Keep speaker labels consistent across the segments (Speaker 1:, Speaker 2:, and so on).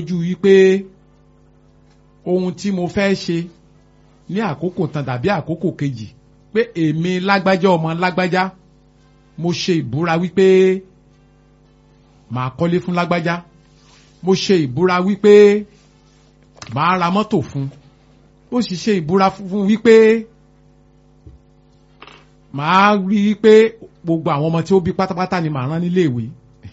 Speaker 1: lójú wípé ohun tí mo fẹ́ ṣe ní àkókò tán tàbí àkókò kejì pé èmi lágbájá ọmọ lágbájá mo ṣe ìbúra wípé màá kọ́lé fún lágbájá mo ṣe ìbúra wípé màá ra mọ́tò fún ó sì ṣe ìbúra fún wípé màá rí i pé gbogbo àwọn ọmọ tí ó bí pátápátá ni màá rán nílé ìwé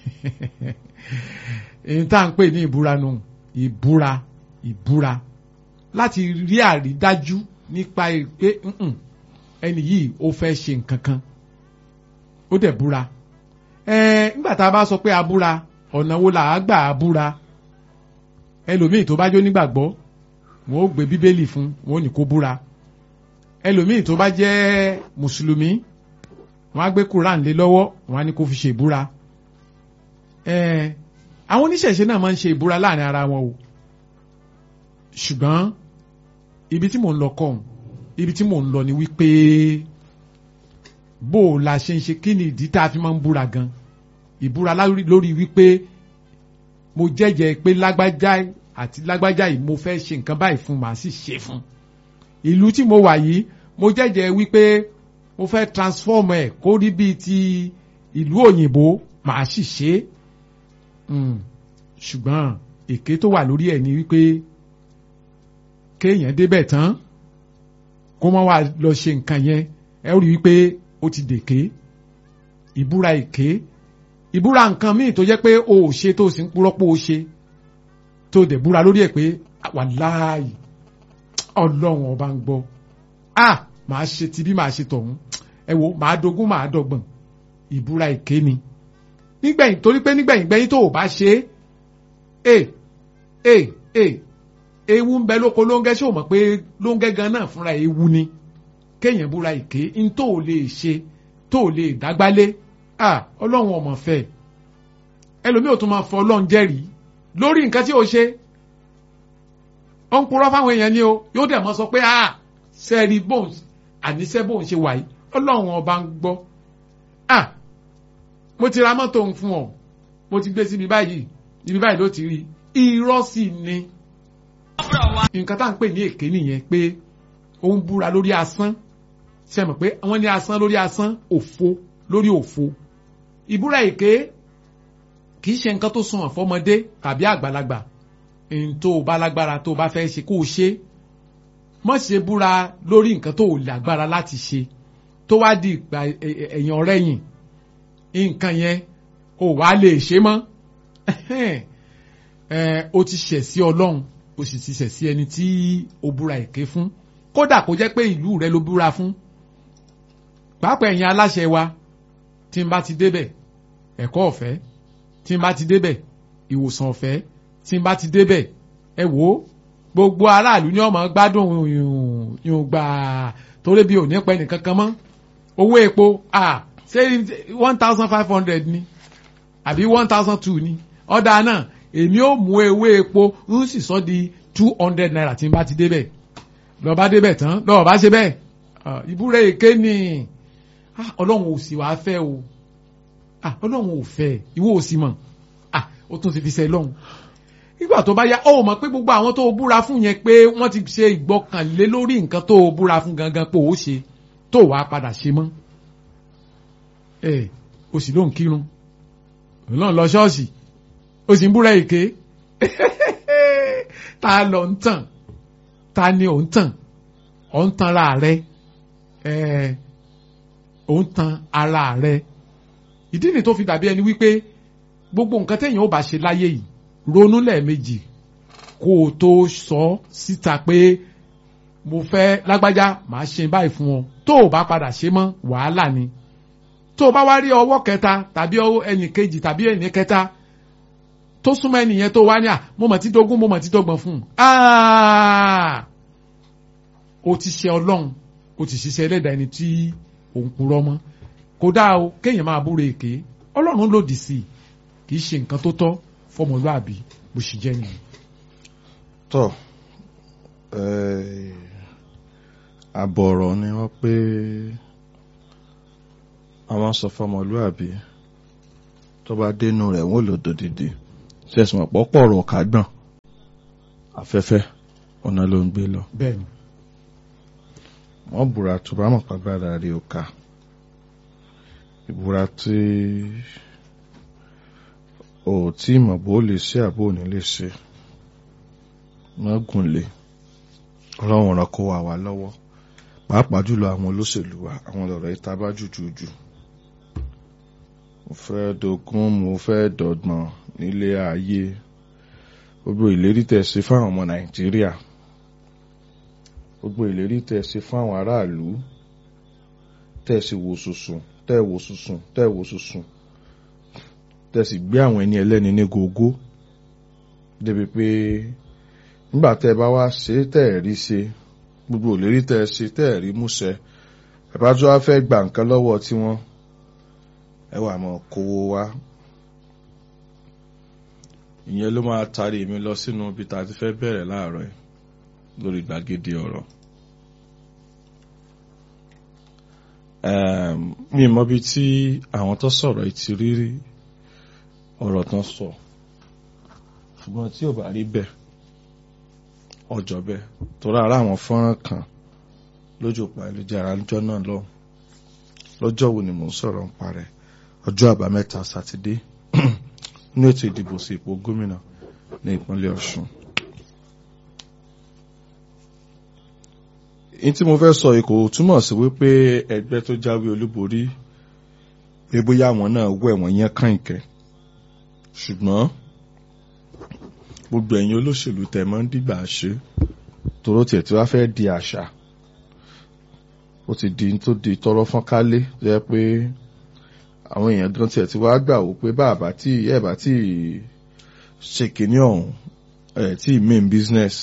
Speaker 1: èyí tá à ń pè ní ìbúra nù ìbúra ìbúra láti rí àrídájú nípa pé ẹni yìí ó fẹ́ ṣe nǹkan kan ó dẹ̀ búra nígbà tá a bá sọ pé abúra ọ̀nà wo là á gbà á búra ẹlòmíì tó bá jó nígbàgbọ́ wọn ó gbé bíbélì fún wọn ò ní kó búra ẹlòmíì tó bá jẹ́ mùsùlùmí wọn á gbé quran lé lọ́wọ́ wọn á ní kó fi ṣe ìbúra àwọn oníṣẹ̀ṣe náà máa ń ṣe ìbúra láàrin ara wọn o ṣùgbọ́n ibi tí mò ń lọ kọ́ ibi tí mò ń lọ ni wípé bó o la ṣe ń ṣe kí ni ìdí tá a fi máa ń búra gan ìbúra lórí wípé mo jẹ́jẹ́ pé lágbájá àti lágbájá yìí mo fẹ́ ṣe nǹkan báyìí fún màá sì ṣe fún ìlú tí mo wà yìí mo jẹ́jẹ́ wípé mo fẹ́ transform ẹ̀ kó rí bíi ti ìlú òyìnbó màá sì ṣe é ṣùgbọ́n èké tó wà lórí ẹ̀ ni wípé kéèyàn débẹ̀ tán kó má wá lọ ṣe nǹkan yẹn ẹ rí wípé ó ti dèké ìbúra èké ìbúra nǹkan míì tó jẹ́ pé o ò ṣe tó o sì ń purọ́ pé o ṣe tó o dẹ̀ búra lórí ẹ̀ pé wàláhì ọlọ́run ọba ń gbọ́ a màá ṣe ti bí màá ṣe tọ̀hún ẹ wo màá dogún màá dọ̀gbọ̀n ìbúra èké ni nígbẹ̀yìn torí pé nígbẹ̀yìn gbẹ̀yìn tó o bá ṣe é e e ewu ń bẹ lóko lóńgẹ́ ṣé o mọ̀ pé lóńgẹ́ gan náà fúnra ewu ni kéèyàn búra èké ń tó o lè ṣe tó o lè dágbálé ah ọlọ́run ọmọ fẹ́ ẹlòmíì ò tún máa fọ ọlọ́run jẹ́rìí lórí nǹkan tí o ṣe ó ń purọ́ fáwọn èèyàn ni o yóò dẹ̀ mọ́ sọ pé ah sẹ́ẹ̀rì bóun àníṣe bóun ṣe wà yìí ọlọ́run ọba ń gbọ́ ah mo ti ra mọ́tò ń fún ọ mo ti gbé síbi báyìí ibi báyìí ló ti rí irọ́ sì ni nǹkan tá à ń pè ní èké nìyẹn pé ó ń búra lórí asán ṣe mọ̀ pé wọ́n ní asán lórí asán òfo lórí òfo ìbúra èké kì í ṣe nǹkan tó sunwọ̀n fọmọdé tàbí àgbàlagbà n tó o bá lágbára tó o bá fẹ́ ṣe kó o ṣe má ṣe búra lórí nǹkan tó o lágbára láti ṣe tó wá di ìgbà ẹ̀yìn ọ̀rẹ́yìn nǹkan yẹn o wá lè ṣe mọ́ o ti ṣẹ̀ sí ọlọ́run o sì ti ṣẹ̀ sí ẹni tí o búra èké fún kódà kó jẹ́ pé ìlú rẹ ló búra fún pàápàá ẹ̀yin aláṣẹ wa tí n bá ti débẹ̀ ẹ̀kọ́ ọ̀fẹ́ tí n bá ti débẹ̀ ìwòsàn ọ̀fẹ́ tí n bá ti débẹ̀ ẹ wò ó gbogbo aráàlú ní ọmọ gbádùn yùn gbà torí bí ò ní pẹ́ nìkan kan mọ́ owó epo ah ṣé one thousand five hundred ni àbí one thousand two ni ọ̀dà náà èmi ò mú ewé epo ń sì sọ di two hundred naira tí n bá ti débẹ̀ lọ́ọ́ bá débẹ̀ tán lọ́ọ́ bá ṣe bẹ́ẹ̀ ìbúra èké ni ọlọ́run ò sì wáá fẹ́ o ọlọ́run ò fẹ́ ìwọ ò sì mọ̀ ó tún ti fi ṣe lọ́hùn nígbà tó bá yá ó mọ̀ pé gbogbo àwọn tó búra fún yẹn pé wọ́n ti ṣe ìgbọ́kànlé lórí nǹkan tó búra fún gangan pé ó ṣe tó wàá padà ṣe mọ́ ẹ o sì ló ń kírun ọlọ́run lọ ṣọ́ọ̀ṣì o sì ń búra èké ta lọ ń tàn ta ni ò ń tàn ọ̀ ń tanra rẹ ẹ ò ń tan ara rẹ ìdí ni tó fi dàbí ẹni wípé gbogbo nǹkan téèyàn ó bá ṣe láyé yìí ronú lẹ́ẹ̀mejì kó o tó sọ síta pé mo fẹ́ lágbájá màá ṣe báyìí fún ọ tó o bá padà ṣe mọ́ wàhálà ni tó o bá wá rí ọwọ́ kẹta tàbí ẹnì kejì tàbí ẹnì kẹta tó súnmọ́ ẹnìyẹn tó wá ní à mo mọ̀ tí dógún mo mọ̀ tí dọ́gbọ̀n fún un o ti ṣe ọlọ́run o ti ṣiṣẹ́ ẹlẹ́dàá ẹni tí òun purọ́ mọ́ kódà o kéèyàn máa búra èké ọlọ́run lòdì sí i kì í ṣe nǹkan tó tọ́ fọmọlúàbí bó ṣe jẹ́ nìyẹn.
Speaker 2: tọ́ àbọ̀rọ̀ ni wọ́n pé àwọn sọ fọmọlúàbí tó bá dénú rẹ̀ wọ́n lò dòdìdì ṣẹ̀sùn ọ̀pọ̀ pọ̀rọ̀ kágbọ̀n afẹ́fẹ́ ọ̀nà ló ń gbé lọ
Speaker 1: bẹ́ẹ̀ ni
Speaker 2: wọ́n búra tó bá mọ̀ pàgbára rí o ká ìbúra tí o ò tí mọ̀ bó lè ṣe àbó ò ní lè ṣe má gùn lé ọlọ́run ràn kó wà wá lọ́wọ́ pàápàá jùlọ àwọn olóṣèlú wa àwọn lọ̀rọ̀ ìta bá jùjùjù mo fẹ́ dogun mo fẹ́ dọ̀gbọ̀n nílé ayé gbogbo ìlérí tẹ́ ṣe fáwọn ọmọ nàìjíríà gbogbo ìlérí tẹ́ ṣe fún àwọn aráàlú tẹ́ sì wò sùsùn tẹ́ wò sùsùn tẹ́ wò sùsùn tẹ́ sì gbé àwọn ẹni ẹlẹ́ni ní gógó débi pé nígbà tẹ́ bá wá ṣe tẹ́ ẹ̀ rí ṣe gbogbo ìlérí tẹ́ ṣe tẹ́ ẹ̀ rí múṣẹ ẹ bá tó wá fẹ́ gba nǹkan lọ́wọ́ tiwọn ẹ wà mọ́ kówó wá ìyẹn ló máa tarí mi lọ sínú ibi tá a ti fẹ́ bẹ̀rẹ̀ láàárọ̀ yìí lórí gbàgede ọ̀rọ̀. mi mọ bí tí àwọn tó sọ̀rọ̀ yìí ti rírí ọ̀rọ̀ tán sọ ṣùgbọ́n tí ò bá rí bẹ́ẹ̀ ọjọ́ bẹ́ẹ̀ torí ara àwọn fọ́nrán kan lójú òpó ayélujára lọ́jọ́ náà lọ lọ́jọ́ wo ni mò ń sọ̀rọ̀ ń parẹ́ ọjọ́ àbámẹ́ta sátidé ní ètò ìdìbò sí ipò gómìnà ní ìpínlẹ̀ Ọ̀ṣun. in tí mo fẹ́ sọ yìí kò túmọ̀ sí wípé ẹgbẹ́ tó jáwé olúborí pé bóyá àwọn náà wẹ̀ wọ́n yẹn kànkẹ́ ṣùgbọ́n gbogbo ẹ̀yin olóṣèlú tẹ̀ mọ́ ń dìgbà ṣe toró tiẹ̀ tí wàá fẹ́ di àṣà ó ti di tó di tọrọ fọ́n kálé jẹ́ pé àwọn èèyàn gan tiẹ̀ tí wàá gbà wò pé bàbá tí ẹ̀ bá tí ṣe kìíní ọ̀hún ẹ̀ tí main business.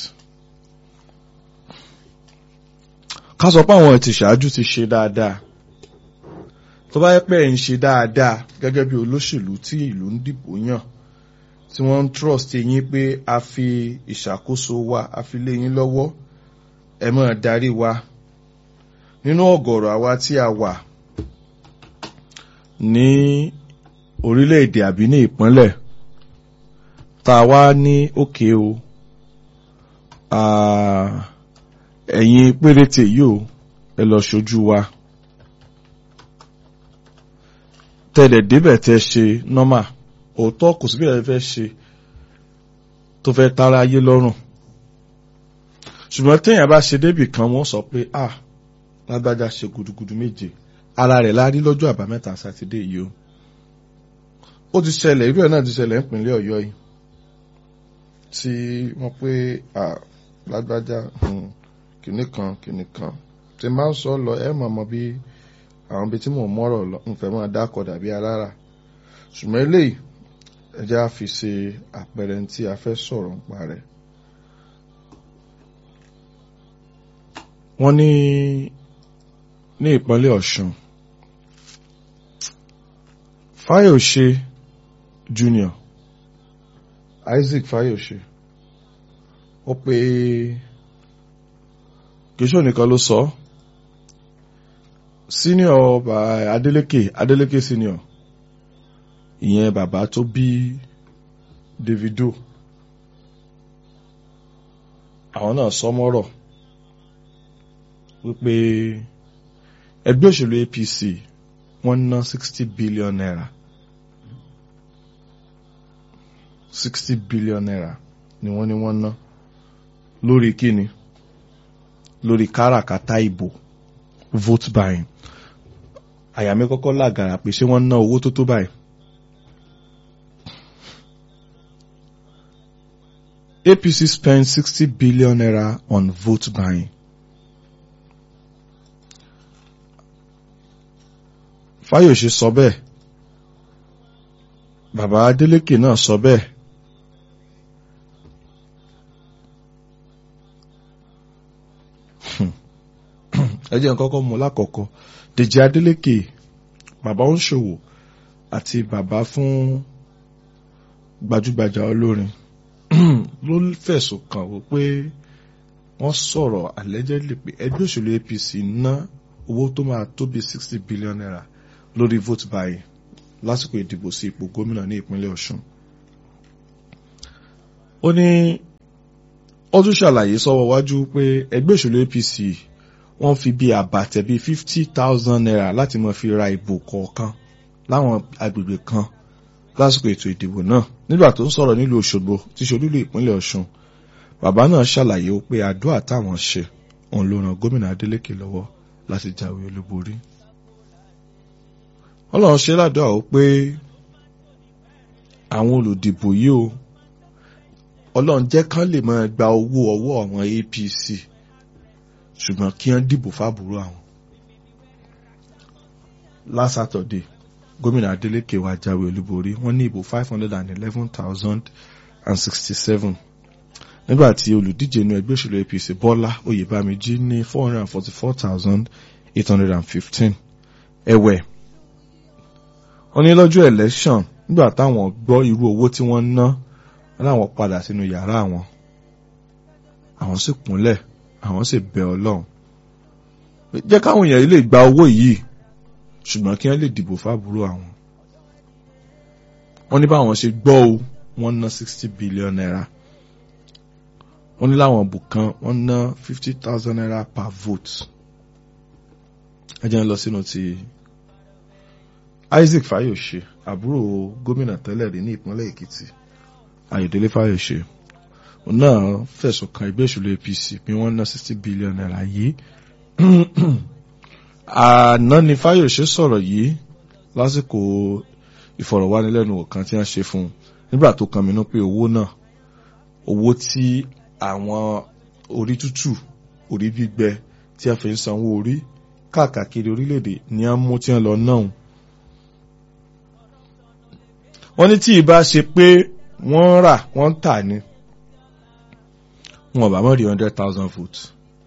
Speaker 2: ká sọ pé àwọn ti ṣáájú ti ṣe dáadáa tó bá yẹ pé ẹ̀ ń ṣe dáadáa gẹ́gẹ́ bí olóṣèlú tí ìlú ń dìbò yàn tí wọ́n ń trust yín pé a fi ìṣàkóso wa a fi lé yín lọ́wọ́ ẹ máa darí wa nínú ọ̀gọ̀rọ̀ àwa tí a wà ní orílẹ̀-èdè àbí ní ìpínlẹ̀ tá a wá ní òkè o ẹ̀yin péréte yìí o ẹ lọ ṣojú wa tẹ̀lẹ̀ débẹ̀ tẹ́ ṣe nọ́mà òótọ́ kò sí bí ẹ fẹ́ ṣe tó fẹ́ tara ayé lọ́rùn ṣùgbọ́n téèyàn bá ṣe débì kan wọ́n sọ pé ah lágbájá ṣe gudugudu méje ara rẹ̀ la rí lọ́jọ́ àbámẹ́ta sátidé yìí o ó ti ṣẹlẹ̀ irú ẹ̀ náà ti ṣẹlẹ̀ nípínlẹ̀ ọ̀yọ́ yìí tí wọ́n pé ah lágbájá kìnnì kan kìnnì kan tí máa ń sọ lọ ẹ mọ̀ mọ́ bí àwọn ibi tí mò ń mọ́rọ̀ lọ ń fẹ́ máa dákọ̀ dàbí alára ṣùgbọ́n eléyìí ẹ jẹ́ á fi ṣe àpẹẹrẹ tí a fẹ́ sọ̀rọ̀ nípa rẹ̀. wọ́n ní ní ìpínlẹ̀ Ọ̀ṣun Fáyọ̀ṣe Junior Isaac Fáyọ̀ṣe ó pé kìíṣọ́ nìkan ló sọ senior Adeleke Adeleke senior ìyẹn bàbá tó bí Davido àwọn náà sọmọ́rọ̀ wípé ẹgbẹ́ òṣèlú APC wọ́n ná sixty billion naira sixty billion naira ni wọ́n ní wọ́n ná lórí kíni lórí káràkátà ìbò vote buying àyà mi kọ́kọ́ làgàrà pé ṣé wọ́n ná owó tó tó báyìí. APC spent sixty billion naira on vote buying. Fáyọ̀ṣe sọ bẹ́ẹ̀ bàbá Adélékè náà sọ bẹ́ẹ̀ ẹ jẹ́ nǹkan kọ́kọ́ mú lákọ̀ọ́kọ́ Dèjì Adélékè bàbá oníṣòwò àti bàbá fún gbajúgbajà olórin ló fẹ̀sùn kàn wò pé wọ́n sọ̀rọ̀ allegedly pé ẹgbẹ́ òṣèlú APC ná owó tó máa tó bí sixty billion naira lórí vote buying lásìkò ìdìbò sí ipò gómìnà ní ìpínlẹ̀ Ọ̀ṣun. ó ní ó tún ṣàlàyé sọ́wọ́ wájú pé ẹgbẹ́ òṣèlú APC wọ́n fi bí àbàtẹ̀ bíi fifty thousand naira láti máa fi ra ìbò kọ̀ọ̀kan láwọn agbègbè kan lásìkò ètò ìdìbò náà nígbà tó ń sọ̀rọ̀ nílùú Òṣogbo tí ṣe olúlu ìpínlẹ̀ Ọ̀ṣun bàbá náà ṣàlàyé pé àdúrà táwọn ṣe òun ló ran gómìnà Adeleke lọ́wọ́ láti jáwé olúborí. Ọlọ́run ṣe ládùúgbà ó pé àwọn olùdìbò yìí o Ọlọ́run jẹ́ kán lè máa gba owó ọwọ́ àwọn APC ṣùgbọ́n kí wọ́n dìbò fábùrú àwọn. last Saturday gómìnà Adeleke wá jáwé olúborí wọ́n ní ìbò five hundred and eleven thousand and sixty-seven nígbà tí olùdíje inú ẹgbẹ́ òṣèlú APC Bọ́lá Oyèbámijí ní four hundred and forty-four thousand eight hundred and fifteen ẹ̀wẹ̀ wọ́n ní lọ́jọ́ election nígbà táwọn gbọ́ irú owó tí wọ́n ná láwọn padà sínú yàrá àwọn àwọn sì kúnlẹ̀ àwọn sì bẹ̀ Ọlọ́run jẹ́ káwọn èèyàn lè gba owó yìí ṣùgbọ́n kí wọ́n lè dìbò fábúrò àwọn wọ́n ní báwọn ṣe gbọ́ o wọ́n ná sixty billion naira wọ́n ní láwọn bù kan wọ́n ná fifty thousand naira per vote ẹ jẹ́ ń lọ sínú ti Isaac Fayose àbúrò gómìnà tẹ́lẹ̀ rí ní ìpínlẹ̀ Èkìtì Ayọ̀délé Fayose òun náà fẹ̀sùn kan ẹgbẹ́ òṣèlú APC bí wọ́n ná sixty billion naira yìí àná ni Fayose sọ̀rọ̀ yìí lásìkò ìfọ̀rọ̀wánilẹ́nuwò kan tí wọ́n ṣe fún un nígbà tó kan mínú pé owó náà owó tí àwọn orí tútù orí gbígbẹ tí a fi ń sanwó orí káàkiri orílẹ̀-èdè ni a mú tí wọ́n lọ náà wọ́n ní tí ìbá ṣe pé wọ́n rà wọ́n tà ní wọn bá mọ̀ rí hundred thousand votes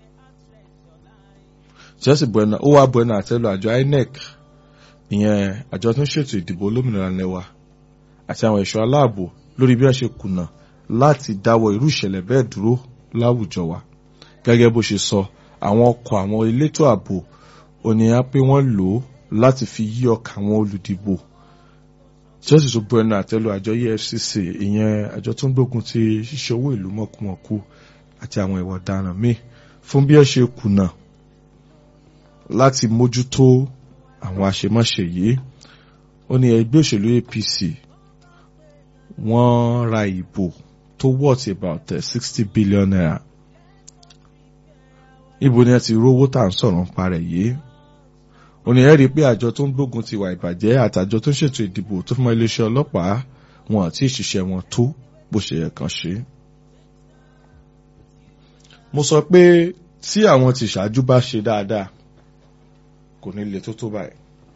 Speaker 2: chelsea buena ó wá buena àtẹ́lu àjọ INEC ìyẹn àjọ tó ń ṣètò ìdìbò olómìnira lẹ́wà àti àwọn ẹ̀ṣọ́ aláàbò lórí bí wọ́n ṣe kùnà láti dáwọ́ irú ìṣẹ̀lẹ̀ bẹ́ẹ̀ dúró láwùjọ wa gẹ́gẹ́ bó ṣe sọ àwọn ọkọ̀ àwọn elétò ààbò ònìyàn pé wọ́n lò ó láti fi yí ọkàn àwọn olùdìbò chelsea tó buena àtẹ́lu àjọ EFCC ìyẹn àjọ tó ń gbógun ti ṣíṣe owó ìlú mọ̀kùmọ̀kù àti àwọn ìwà ọ̀daràn míì fún bí wọ́n ṣe kùnà láti mójútó àwọn àṣemáṣe yìí ó ní ẹgbẹ́ òṣèlú APC wọ́n ra ìbò tó worth about sixty billion naira ibo ni ẹ ti rówó tá à ń sọ̀rọ̀ nípa rẹ̀ yìí ó ní ẹ rí i pé àjọ tó ń gbógun ti ìwà ìbàjẹ́ àtàjọ tó ń ṣètò ìdìbò tó fún iléeṣẹ́ ọlọ́pàá wọn àti ìṣiṣẹ́ wọn tó bó ṣe yẹ kàn ṣe. mo sọ pé tí àwọn tí ṣáájú bá ṣe dáadáa kò ní le tó tó báyìí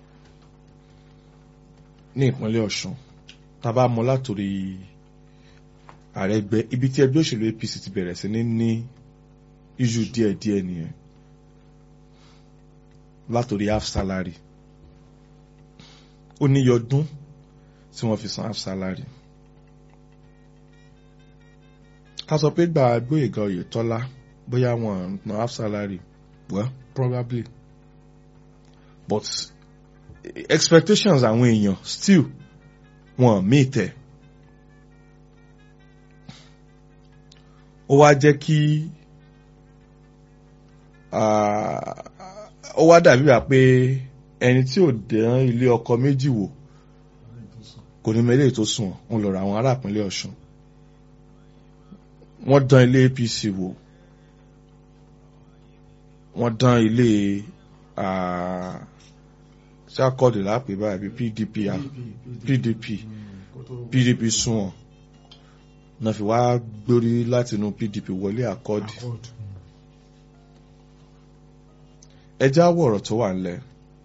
Speaker 2: ní ìpínlẹ̀ Ọ̀ṣun tá a bá mọ látòrí Àrẹ̀gbẹ́ ibi tí ẹgbẹ́ òṣèlú APC ti bẹ̀rẹ̀ sí ní ní iṣu díẹ̀díẹ̀ nìyẹn látòrí half salary ó ní yọdún tí wọ́n fi san half salary ká sọ pé gbà Gbóyèga Oyètọ́lá bóyá wọn ná half salary well probably but expectations àwọn èèyàn still wọn meet ẹ ó wá jẹ́ kí ó wá dàbí wà pé ẹni tí ò dán ilé ọkọ méjì wò kò ní mẹ́lẹ̀ tó sùn wọn lọ́rọ̀ àwọn ará ìpínlẹ̀ Ọ̀ṣun wọ́n dán ilé APC wò wọ́n dán ilé ṣàkọọdù lápè báyìí PDP PDP PDP sunwọ̀n náà fi wá gbórí látinú PDP wọlé àkọọdù ẹjẹ àwọ ọ̀rọ̀ tó wà ńlẹ̀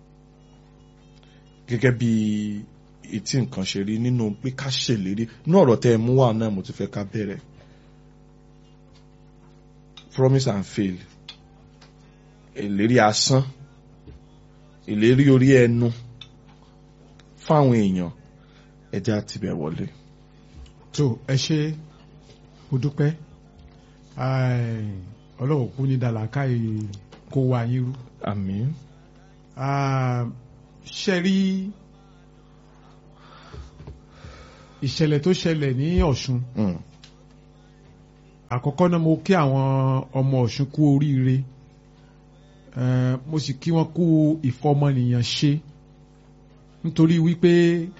Speaker 2: gẹ́gẹ́ bí etí nǹkan ṣe rí nínú pé ká ṣèlérí ní ọ̀rọ̀ tẹ́ ẹ mú wà náà mo ti fẹ́ ká bẹ̀rẹ̀ promise and fail ìlérí asán ìlérí orí ẹnu fáwọn èèyàn ẹja tibẹ̀ wọlé.
Speaker 1: tó ẹ ṣe mo dúpẹ́ ọlọ́wọ́ kú ní dàlákà kó wa yín rú.
Speaker 2: àmín.
Speaker 1: ṣe rí ìṣẹ̀lẹ̀ tó ṣẹlẹ̀ ní Ọ̀ṣun
Speaker 2: Mm.
Speaker 1: àkọ́kọ́ náà mo kí àwọn ọmọ Ọ̀ṣun kú oríire Eh, mo sì kí wọn kú ìfọmọnìyàn ṣe nítorí wípé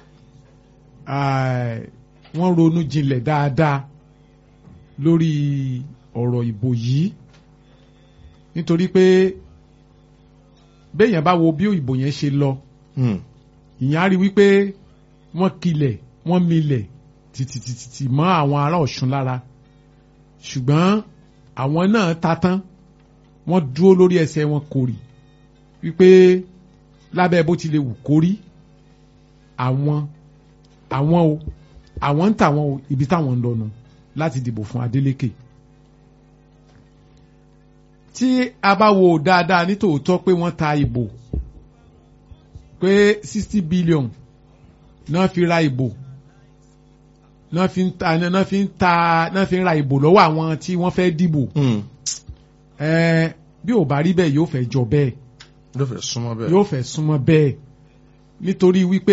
Speaker 1: ah, wọ́n ronú jinlẹ̀ dáadáa lórí ọ̀rọ̀ ìbò yìí nítorí pé béèyàn bá wo bí ìbò yẹn ṣe lọ
Speaker 2: Hmm.
Speaker 1: ìyẹn á rí wípé wọ́n kilẹ̀ wọ́n milẹ̀ tìtìtìtì mọ́ àwọn ará Ọ̀ṣun lára ṣùgbọ́n àwọn náà ta tán wọ́n dúró lórí ẹsẹ̀ wọn kórì wípé lábẹ́ bó ti lè wù kórí àwọn àwọn o àwọn ń tàwọn o ibi táwọn ń lọnu láti dìbò fún Adeleke tí a bá wo dáadáa nítòótọ́ pé wọ́n ta ìbò pé sixty billion náà fi ra ìbò náà fi ń ta náà fi ń ta náà fi ń ra ìbò lọ́wọ́ àwọn tí wọ́n fẹ́ dìbò
Speaker 2: Hmm.
Speaker 1: ẹ̀ẹ́n bí ò bá rí bẹ́ẹ̀ yóò fẹ́ jọ bẹ́ẹ̀
Speaker 2: ló fẹ́ súnmọ́ bẹ́ẹ̀.
Speaker 1: yóò fẹ́ súnmọ́ bẹ́ẹ̀ nítorí wípé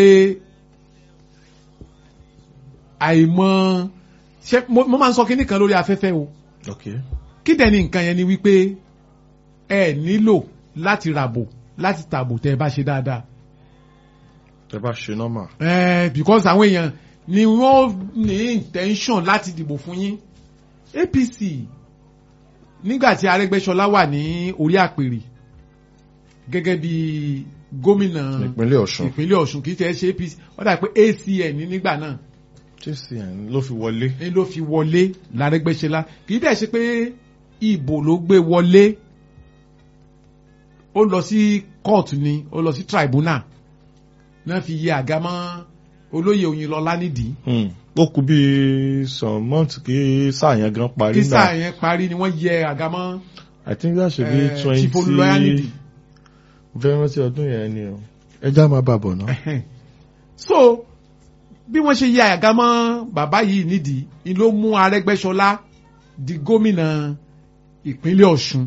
Speaker 1: àìmọ̀ ṣé mo mo máa ń sọ kínní kan lórí afẹ́fẹ́ o
Speaker 2: ok
Speaker 1: kí dẹ̀ ni nǹkan yẹn ni wípé ẹ nílò láti ràbò láti tàbò tẹ́ ẹ bá ṣe dáadáa
Speaker 2: tẹ bá ṣe nọ́mà.
Speaker 1: Eh, because àwọn èèyàn ni wọ́n ní intention láti dìbò fún yín APC nígbà tí Arẹ́gbẹ́ṣọlá wà ní orí àpèrè gẹ́gẹ́ bí gómìnà
Speaker 2: ìpínlẹ̀ Ọ̀ṣun
Speaker 1: ìpínlẹ̀ Ọ̀ṣun kì í tẹ́ ṣe APC ó dà pé ACN ní nígbà náà
Speaker 2: JCN ló fi wọlé.
Speaker 1: ni ló fi wọlé l'Arẹ́gbẹ́ṣọlá kì í dẹ̀ ṣe pé ìbò ló gbé wọlé ó lọ sí court ni ó lọ sí tribunal náà fi yẹ àga mọ́ olóyè Oyinlọlá nídìí
Speaker 2: Hmm. ó kú bí some months kí sáà yẹn gan parí
Speaker 1: kí sáà
Speaker 2: náà
Speaker 1: yẹn parí ni wọ́n yẹ àga mọ́
Speaker 2: I think that should be
Speaker 1: eh, Chief Olúlọyà nídìí.
Speaker 2: twenty fẹ́ràn sí ọdún yẹn ni o. ẹja máa bà bọ̀ náà.
Speaker 1: Ẹhẹ́n. so bí wọ́n ṣe yẹ àga mọ́ bàbá yìí nídìí ni ló mú Arẹ́gbẹ́ṣọlá di gómìnà ìpínlẹ̀ Ọ̀ṣun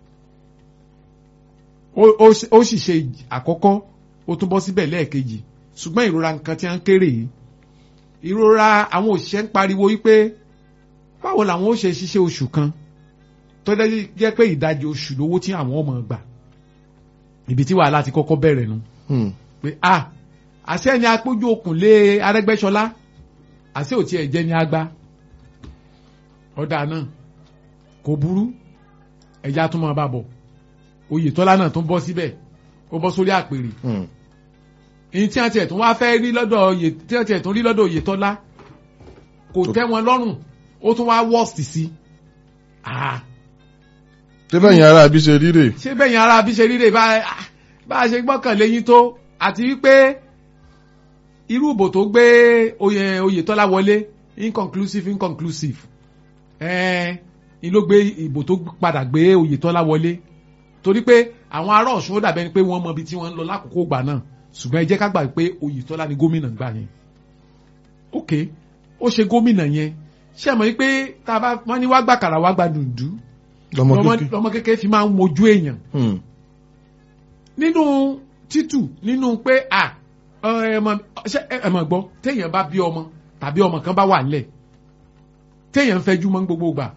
Speaker 1: ó- ó sì- ó sì ṣe àkọ́kọ́ ó tún bọ́ síbẹ̀ lẹ́ẹ̀kejì ṣùgbọ́n ìrora nǹkan tí a ń kéré yìí ìrora àwọn òṣìṣẹ́ ń pariwo wípé báwo làwọn ó ṣe ṣiṣẹ́ oṣù kan tó dẹ́ jẹ́ pé ìdajì oṣù lówó tí àwọn ọmọ gbà ibi tí wàhálà ti kọ́kọ́ bẹ̀rẹ̀ nu
Speaker 2: Hmm.
Speaker 1: pé a àṣẹ ni apójú okùn lé Arẹ́gbẹ́ṣọlá àṣẹ ò tiẹ̀ jẹ́ ní agbá ọ̀dà náà kò burú ẹ̀já tún máa bá bọ̀ Oyètọ́lá náà tún bọ́ síbẹ̀ ó bọ́ sórí àpèrè
Speaker 2: Hmm.
Speaker 1: èyí tí wọ́n tiẹ̀ tún wá fẹ́ rí lọ́dọ̀ Oyè tí wọ́n tiẹ̀ tún rí lọ́dọ̀ Oyètọ́lá kò
Speaker 2: Tó-
Speaker 1: tẹ́ wọn lọ́rùn ó tún wá worst sí ah
Speaker 2: ṣé bẹ́ẹ̀ yẹn ara àbí ṣe ríre.
Speaker 1: ṣé bẹ́yìn ara bí ṣe ríre bá ah, bá a ṣe gbọ́kànlé yín tó àti wípé irú ìbò tó gbé oyè Oyètọ́lá wọlé inconclusive inconclusive ẹ̀ẹ́n ni ló gbé ìbò tó padà gbé Oyètọ́lá wọlé torí pé àwọn ará Ọ̀ṣun ó dàbẹ́ ni pé wọ́n mọ ibi tí wọ́n ń lọ lákòókò gbà náà ṣùgbọ́n ẹ jẹ́ ká gbà pé Oyètọ́lá ni gómìnà gbà yẹn ok ó ṣe gómìnà yẹn ṣé ẹ mọ̀ wípé tá a bá wọ́n ní wá gbàkàrà wá gba dùndú
Speaker 2: lọmọ
Speaker 1: lọmọ
Speaker 2: kékeré.
Speaker 1: lọmọ kékeré fi máa ń mojú èèyàn
Speaker 2: Hmm.
Speaker 1: nínú títù nínú pé à ẹmọ ṣe ẹmọ gbọ́ téèyàn bá bí ọmọ tàbí ọmọ kan bá wà nílẹ̀ téèyàn ń fẹjú mọ́ ní gbogbo gbà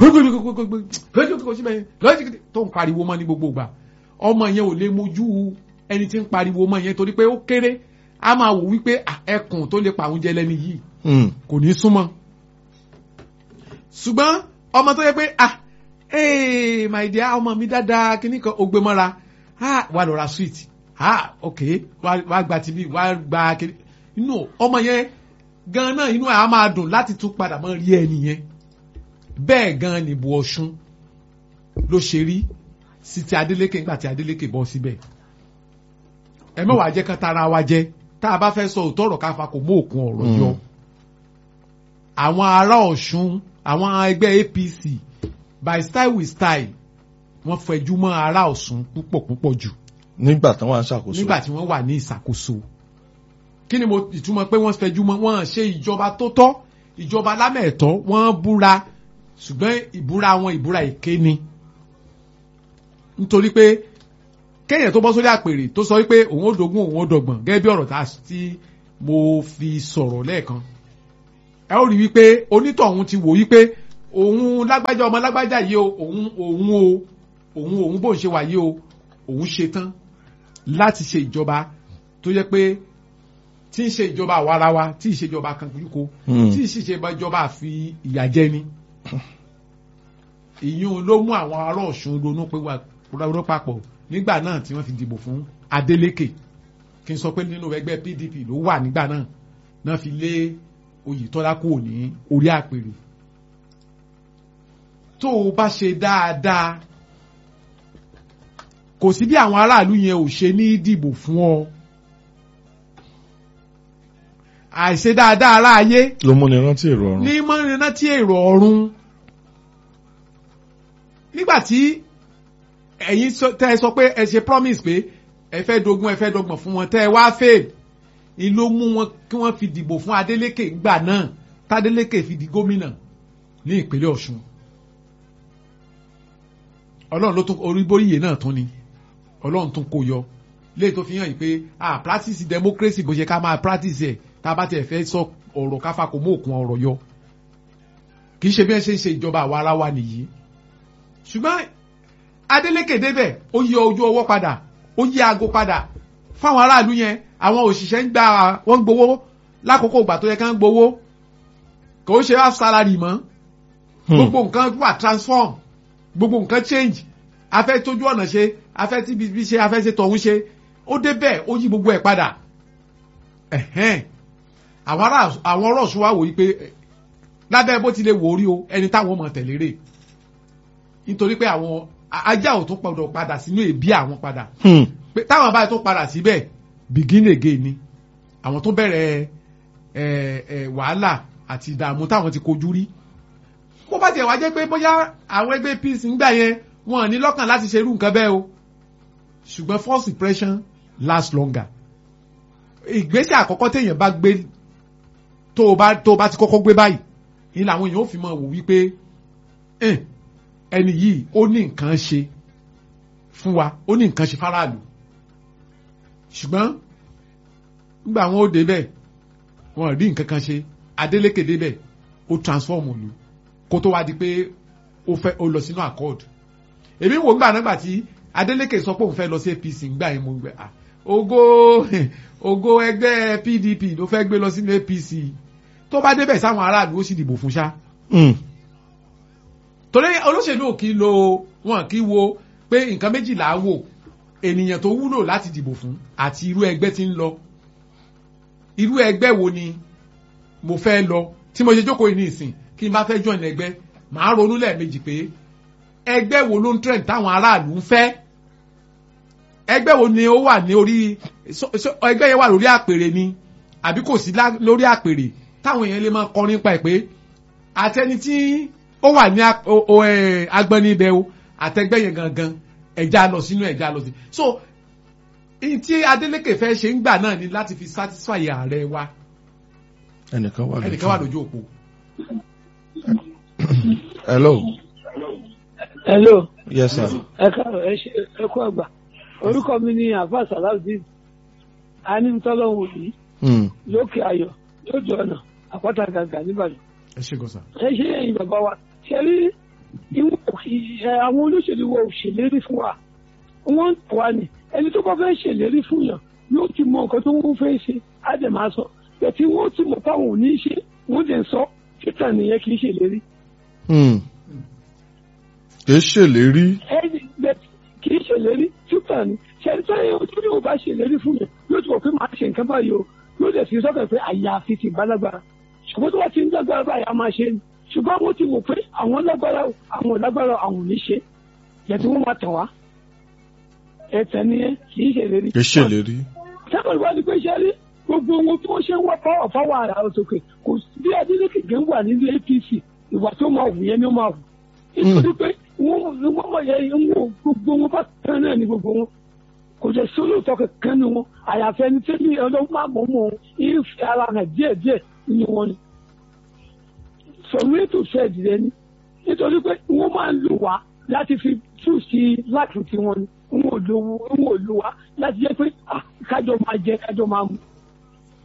Speaker 1: tó ń pariwo mọ́ ní gbogbo gbà ọmọ yẹn ò lè mojú ẹni tí ń pariwo mọ́ yẹn torí pé ó kéré a máa wò wípé à, ẹkùn tó lè pa àwọn jẹ lẹ́ni yìí
Speaker 2: Hmm.
Speaker 1: kò ní súnmọ́ ṣùgbọ́n ọmọ tó yẹ pé ah ee my dear ọmọ mi dáadáa kíní kan ó gbé mọ́ra ah wà lọ ra sweet ah ok wà wà gba tv wà gba kíní inú ọmọ yẹn gan náà inú ẹ̀ á máa dùn láti tún padà mọ́ rí ẹni yẹn bẹ́ẹ̀ gan ni ìbò Ọ̀ṣun ló ṣe rí sí ti Adeleke nígbà tí Adeleke bọ́ síbẹ̀ ẹ mẹ́wàá jẹ́ kán tara wa jẹ́ tá a bá fẹ́ sọ òótọ́ ọ̀rọ̀ káfa kò mú òkun ọ̀rọ̀
Speaker 2: Mm.
Speaker 1: yọ àwọn ará Ọ̀ṣun àwọn ẹgbẹ́ APC by style with style wọ́n fẹjú mọ́ ará Ọ̀ṣun púpọ̀ púpọ̀ jù
Speaker 2: nígbà tán wà ń ṣàkóso.
Speaker 1: nígbà tí wọ́n wà ní ìṣàkóso kí ni mo ìtumọ̀ pé wọ́n fẹjú mọ́ wọ́n ṣe ìjọba tó tọ́ ìjọba lámẹ̀ẹ̀tọ́ wọ́n búra ṣùgbọ́n ìbúra wọn ìbúra èké ni nítorí pé kéèyàn tó bọ́ sórí àpèrè tó sọ wípé òun ó dogun òun ó dọ̀gbọ̀n gẹ́gẹ́ bí ọ̀rọ̀ tá a tí mo fi sọ̀rọ̀ lẹ́ẹ̀kan ẹ ó rí wípé onítọ̀hún ti wò wípé òun lágbájá ọmọ lágbájá yìí o òun òun o òun òun bó ń ṣe wà yìí o òun ṣe tán láti ṣe ìjọba tó yẹ pé tí ń ṣe ìjọba àwarawa tí ì ṣe ìjọba kankuríko
Speaker 2: Hmm.
Speaker 1: tí ì sì ṣe ìjọba àfi ìyà jẹ ni ìyún ló mú àwọn ará Ọ̀ṣun ronú pé wà ronú papọ̀ nígbà náà tí wọ́n fi dìbò fún Adeleke kí n sọ pé nínú ẹgbẹ́ PDP ló wà nígbà náà náà fi lé Oyètọ́lá kúrò ní orí àpèrè tó o bá ṣe dáadáa kò sí bí àwọn aráàlú yẹn ò ṣe ní dìbò fún ọ àìṣe dáadáa aráayé
Speaker 2: ló múni rántí èrò ọ̀run.
Speaker 1: ní mọ́rinná tí èrò ọ̀run nígbàtí ẹ̀yin sọ- tẹ́ ẹ sọ pé ẹ ṣe promise pé ẹ fẹ́ dogun ẹ fẹ́ dọgbọ̀n fún wọn tẹ́ ẹ wá fail ni ló mú wọn kí wọ́n fi dìbò fún Adeleke gbà náà tádélékè fi di gómìnà ní ìpínlẹ̀ Ọ̀ṣun Ọlọ́run ló tún orí bóríyè náà tún ni Ọlọ́run tún kó yọ léyìí tó fi hàn yìí pé ah practice democracy bó ṣe ká máa practice ẹ̀ tá a bá tiẹ̀ fẹ́ sọ ọ̀rọ̀ káfà kò mú òkun ọ̀rọ̀ yọ kì í ṣe bí ẹ ṣe ń ṣe ìjọba àwa ara wa nìyí ṣùgbọ́n Adeleke débẹ̀ ó yí ojú ọwọ́ padà ó yí aago padà fáwọn aráàlú yẹn àwọn òṣìṣẹ́ ń gba wọ́n ń gbowó lákòókò ìgbà tó yẹ ká ń gbowó kò ó ṣe half salary mọ́ gbogbo nǹkan wà transform gbogbo nǹkan change afẹ́ tójú ọ̀nà ṣe afẹ́ tí bíbí ṣe afẹ́ ṣe tọ̀hún ṣe ó débẹ̀ ó yí gbogbo ẹ̀ padà ẹ̀hẹ́n àwọn ará àwọn ọ̀rọ̀ ṣùwà wò yí pé eh, lábẹ́ bó ti lè wò ó rí o ẹni táwọn mọ̀ tẹ̀lé rè nítorí pé àwọn a- ajá ò tún gbọdọ̀ padà sínú èbí àwọn padà
Speaker 2: Hmm.
Speaker 1: pé táwọn báyìí tó padà síbẹ̀ begin again ni àwọn tó bẹ̀rẹ̀ ẹ ẹ wàhálà àti ìdààmú táwọn ti kojú rí bó bá tiẹ̀ wá jẹ́ pé bóyá àwọn ẹgbẹ́ peace ń gbà yẹn wọn ò ní lọ́kàn láti ṣerú nǹkan bẹ́ẹ̀ o ṣùgbọ́n false impression last longer ìgbésẹ̀ àkọ́kọ́ téèyàn bá gbé tó o bá tó o bá ti kọ́kọ́ gbé báyìí ni làwọn èèyàn ó fi mọ̀ wò wípé "Eh, ẹni yìí ó ní nǹkan ṣe fún wa ó ní nǹkan ṣe fáráàlú ṣùgbọ́n nígbà wọn ó débẹ̀ wọn rí nǹkan kan ṣe Adeleke débẹ̀ ó transform òlu kó tó wá di pé ó fẹ́ ó lọ sínú accord èmi wò ńgbà nígbà tí Adeleke sọ pé òun fẹ́ lọ sí APC ńgbà yẹn mo gbẹ ah ògo ògo ẹgbẹ́ PDP ló fẹ́ gbé lọ sínú APC tó bá débẹ̀ sáwọn aráàlú ó sì dìbò fún ṣá
Speaker 2: Hmm.
Speaker 1: torí olóṣèlú ò kí lo wọn kí wo pé nǹkan méjìlá wò ènìyàn tó wúlò láti dìbò fún àti irú ẹgbẹ́ tí ń lọ irú ẹgbẹ́ wo ni mo fẹ́ lọ tí mo ṣe jókòó yìí ní ìsìn kí n bá fẹ́ join ẹgbẹ́ màá ronú lẹ́ẹ̀mejì pé ẹgbẹ́ wo ló ń trend táwọn aráàlú ń fẹ́ ẹgbẹ́ wo ni ó wà ní orí so- so- ẹgbẹ́ yẹn wà lórí àpèrè ni àbí kò sí lá- lórí àpèrè táwọn èèyàn lè máa kọrin pa ẹ̀ pé àtẹni tí ó wà ní ap- o- o, eh, agbọ́ni ibẹ̀ o àtẹgbẹ́ yẹn gangan ẹ̀já lọ sínú ẹ̀já lọ sí so ìyí tí Adeleke fẹ́ ṣe ń gbà náà ni láti fi satisfy ààrẹ wa
Speaker 2: ẹnìkan wà lójú.
Speaker 1: ẹnìkan wà lójú òpó.
Speaker 2: hello
Speaker 3: hello
Speaker 2: yes sir.
Speaker 3: ẹ káàárọ̀ ẹ ṣe ẹ kú àgbà orúkọ mi ni àfa salawudeen anítọ́lọ́wò yìí
Speaker 2: Hmm.
Speaker 3: lókè ayọ̀ lójú ọ̀nà àpáta gàgà nìbàdàn
Speaker 1: ẹ ṣe gọ́sà.
Speaker 3: ẹ ṣe ẹ̀yin bàbá wa ṣe rí ìwọ̀n ẹ àwọn olóṣèlú wa ò ṣèlérí fún wa wọ́n ń tọ̀ wá ní ẹni tó bá fẹ́ ṣèlérí fún yàn yóò ti mọ nǹkan tó ń fẹ́ ṣe á dẹ̀ máa sọ bẹ̀tí wọ́n ti mọ̀ fáwọn ò ní ṣe wọ́n dẹ̀ ń sọ títà nìyẹn kì í ṣèlérí
Speaker 2: Hmm. kì í ṣèlérí.
Speaker 3: ẹni bẹ́ẹ̀ kì í ṣèlérí tútà ni ṣẹ́ni tó yẹ ojú ni o bá ṣèlérí fún yẹn yóò ti wọ̀ pé màá ṣe nǹkan báyìí o yóò dẹ̀ fi sọ́kàn pé àyàfi ti bá lágbára ṣùgbọ́n tó bá ti ń lágbára báyìí a máa ṣe ni ṣùgbọ́n àwọn ti wò pé àwọn lágbára o, àwọn ò lágbára o, àwọn ò ní ṣe yẹn tí wọ́n máa tàn wá ẹ̀tẹ̀ nìyẹn kì í ṣèlérí.
Speaker 2: kì í ṣèlérí.
Speaker 3: sábà ìwà ni pé ṣe rí gbogbo ohun tí wọ́n ṣe ń wá fáwọ̀ fáwọ̀ ara òsòkè kò sí bí Adeleke gẹ́ ń wà nínú APC ìwà tó máa wù yẹn ni ó máa wù nítorí pé wọ́n wọ́n mọ̀ yẹ ń wò gbogbo wọn bá tán náà ní gbogbo wọn kò jẹ́ sólóòtọ́ kankan ní wọn àyàfẹ́ ni tẹ́lẹ̀ ọlọ́run máa mọ̀ mọ́ ìfẹ́ ara hàn díẹ̀díẹ̀ nínú wọn ni sọ̀rọ̀ ètò fẹ́ẹ̀dì rẹ ni nítorí pé wọ́n máa ń lò wá láti fi tú sí láti tiwọn ni wọn ò lò wọn ò lò wá láti jẹ́ pé ah, kájọ máa jẹ kájọ máa mu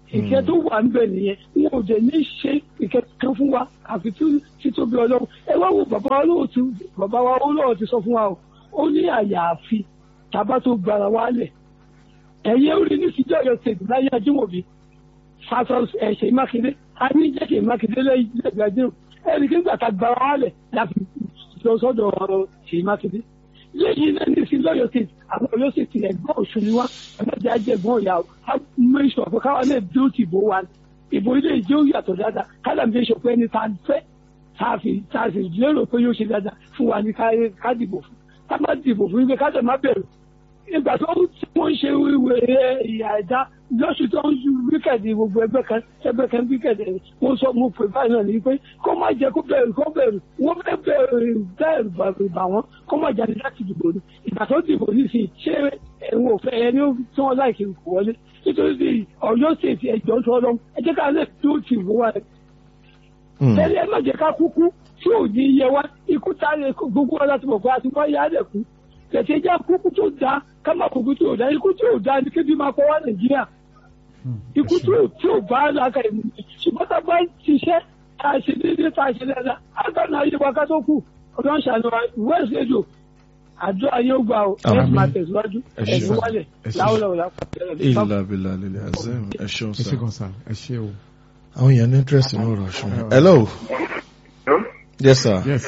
Speaker 3: ìkẹ́ tó wà níbẹ̀ nìyẹn wọn ò dẹ̀ ní ṣe ìkẹ́ kan fún wa àfi títóbi ọlọ́run ẹ wá wo bàbá wa lóòótọ́ bàbá wa olóòótọ́ ti sọ fún wa o ó ní àyàfi tàbá tó gbára wa lẹ̀ ẹ̀yẹ́ orí ní síjọ́ ọ̀yọ́ state láyé ajímọ̀bí fasos ẹ̀ṣẹ̀ mákindé a ní jẹ́kẹ̀ mákindé lẹ́yìn ẹ̀gbẹ́dẹ́rù ẹ̀rí kí nígbà tá a gbára wa lẹ̀ láti lọ sọ́dọ̀ ọ̀rọ̀ ṣèyí mákindé lẹ́yìn náà ní sí lọ́yọ̀ state àwọn ọ̀yọ́ state ẹ̀gbọ́n òṣù ni wá ẹ̀mẹ́jẹ̀ ajẹ́gbọ́n ìyá o a mẹ́sọ̀ pé káwọn náà bí ó ti bò wá ìbò ilé ìjẹ́ ó yàtọ̀ dáadáa kálá mi sọ pé ẹni tá a fẹ́ tá a fi tá a sì lérò pé yóò ṣe dáadáa fún wa ní ká dìbò fún ká má dìbò fún wípé ká tẹ̀ má bẹ̀rù ìgbà tó tí wọ́n ń ṣe ìwé ìyá ẹ̀dá lọ́sù tó ń wíkẹ̀dì gbogbo ẹgbẹ́ kan ẹgbẹ́ kan wíkẹ̀dì wọ́n sọ mo pè báyìí náà ní pé kó má jẹ́ kó bẹ̀rù kó bẹ̀rù wọ́n fẹ́ bẹ̀rù bẹ̀rù bà wọ́n kó má jáde láti dìbò ní ìgbà tó dìbò ní sí ṣé ẹ̀wọ̀n òfẹ́ ẹni tí wọ́n láìkì kò wọlé nítorí ọ̀yọ́ ṣèṣì ẹ̀jọ̀ tó lọ ẹ jẹ́ ká lè tó ti wọ́ wa rẹ̀ tẹ́lẹ̀ ẹ má jẹ́ ká kúkú tí ò ní yẹ wá ikú tá gbogbo wa láti mọ̀ pé a ti wá yá rẹ̀ kú tẹ̀sẹ̀ já kúkú tó da ká má kúkú tí ò da ikú tí ò da ni kébí máa kọ́ wá nàìjíríà ikú tí ò tí ò bá làákà ìmú ṣùgbọ́n tá a bá ṣiṣẹ́ tá a ṣe déédéé tá a ṣe dáadáa àgbàna ayé wa ká tó kù ọ̀dọ́ ń ṣàlùwà west radio àjọ ayé ó gbà ó ẹ̀ máa tẹ̀síwájú ẹ̀sìn wálẹ̀ láwùlọ̀ lápapẹ̀
Speaker 2: ìlà bìlà lílẹ̀ azim ẹ ṣeun
Speaker 1: ẹ ṣe
Speaker 2: sá
Speaker 1: kan sá ẹ ṣe o.
Speaker 2: àwọn èèyàn ní interest ní ọ̀rọ̀ ọ̀ṣun hello yes sir
Speaker 1: yes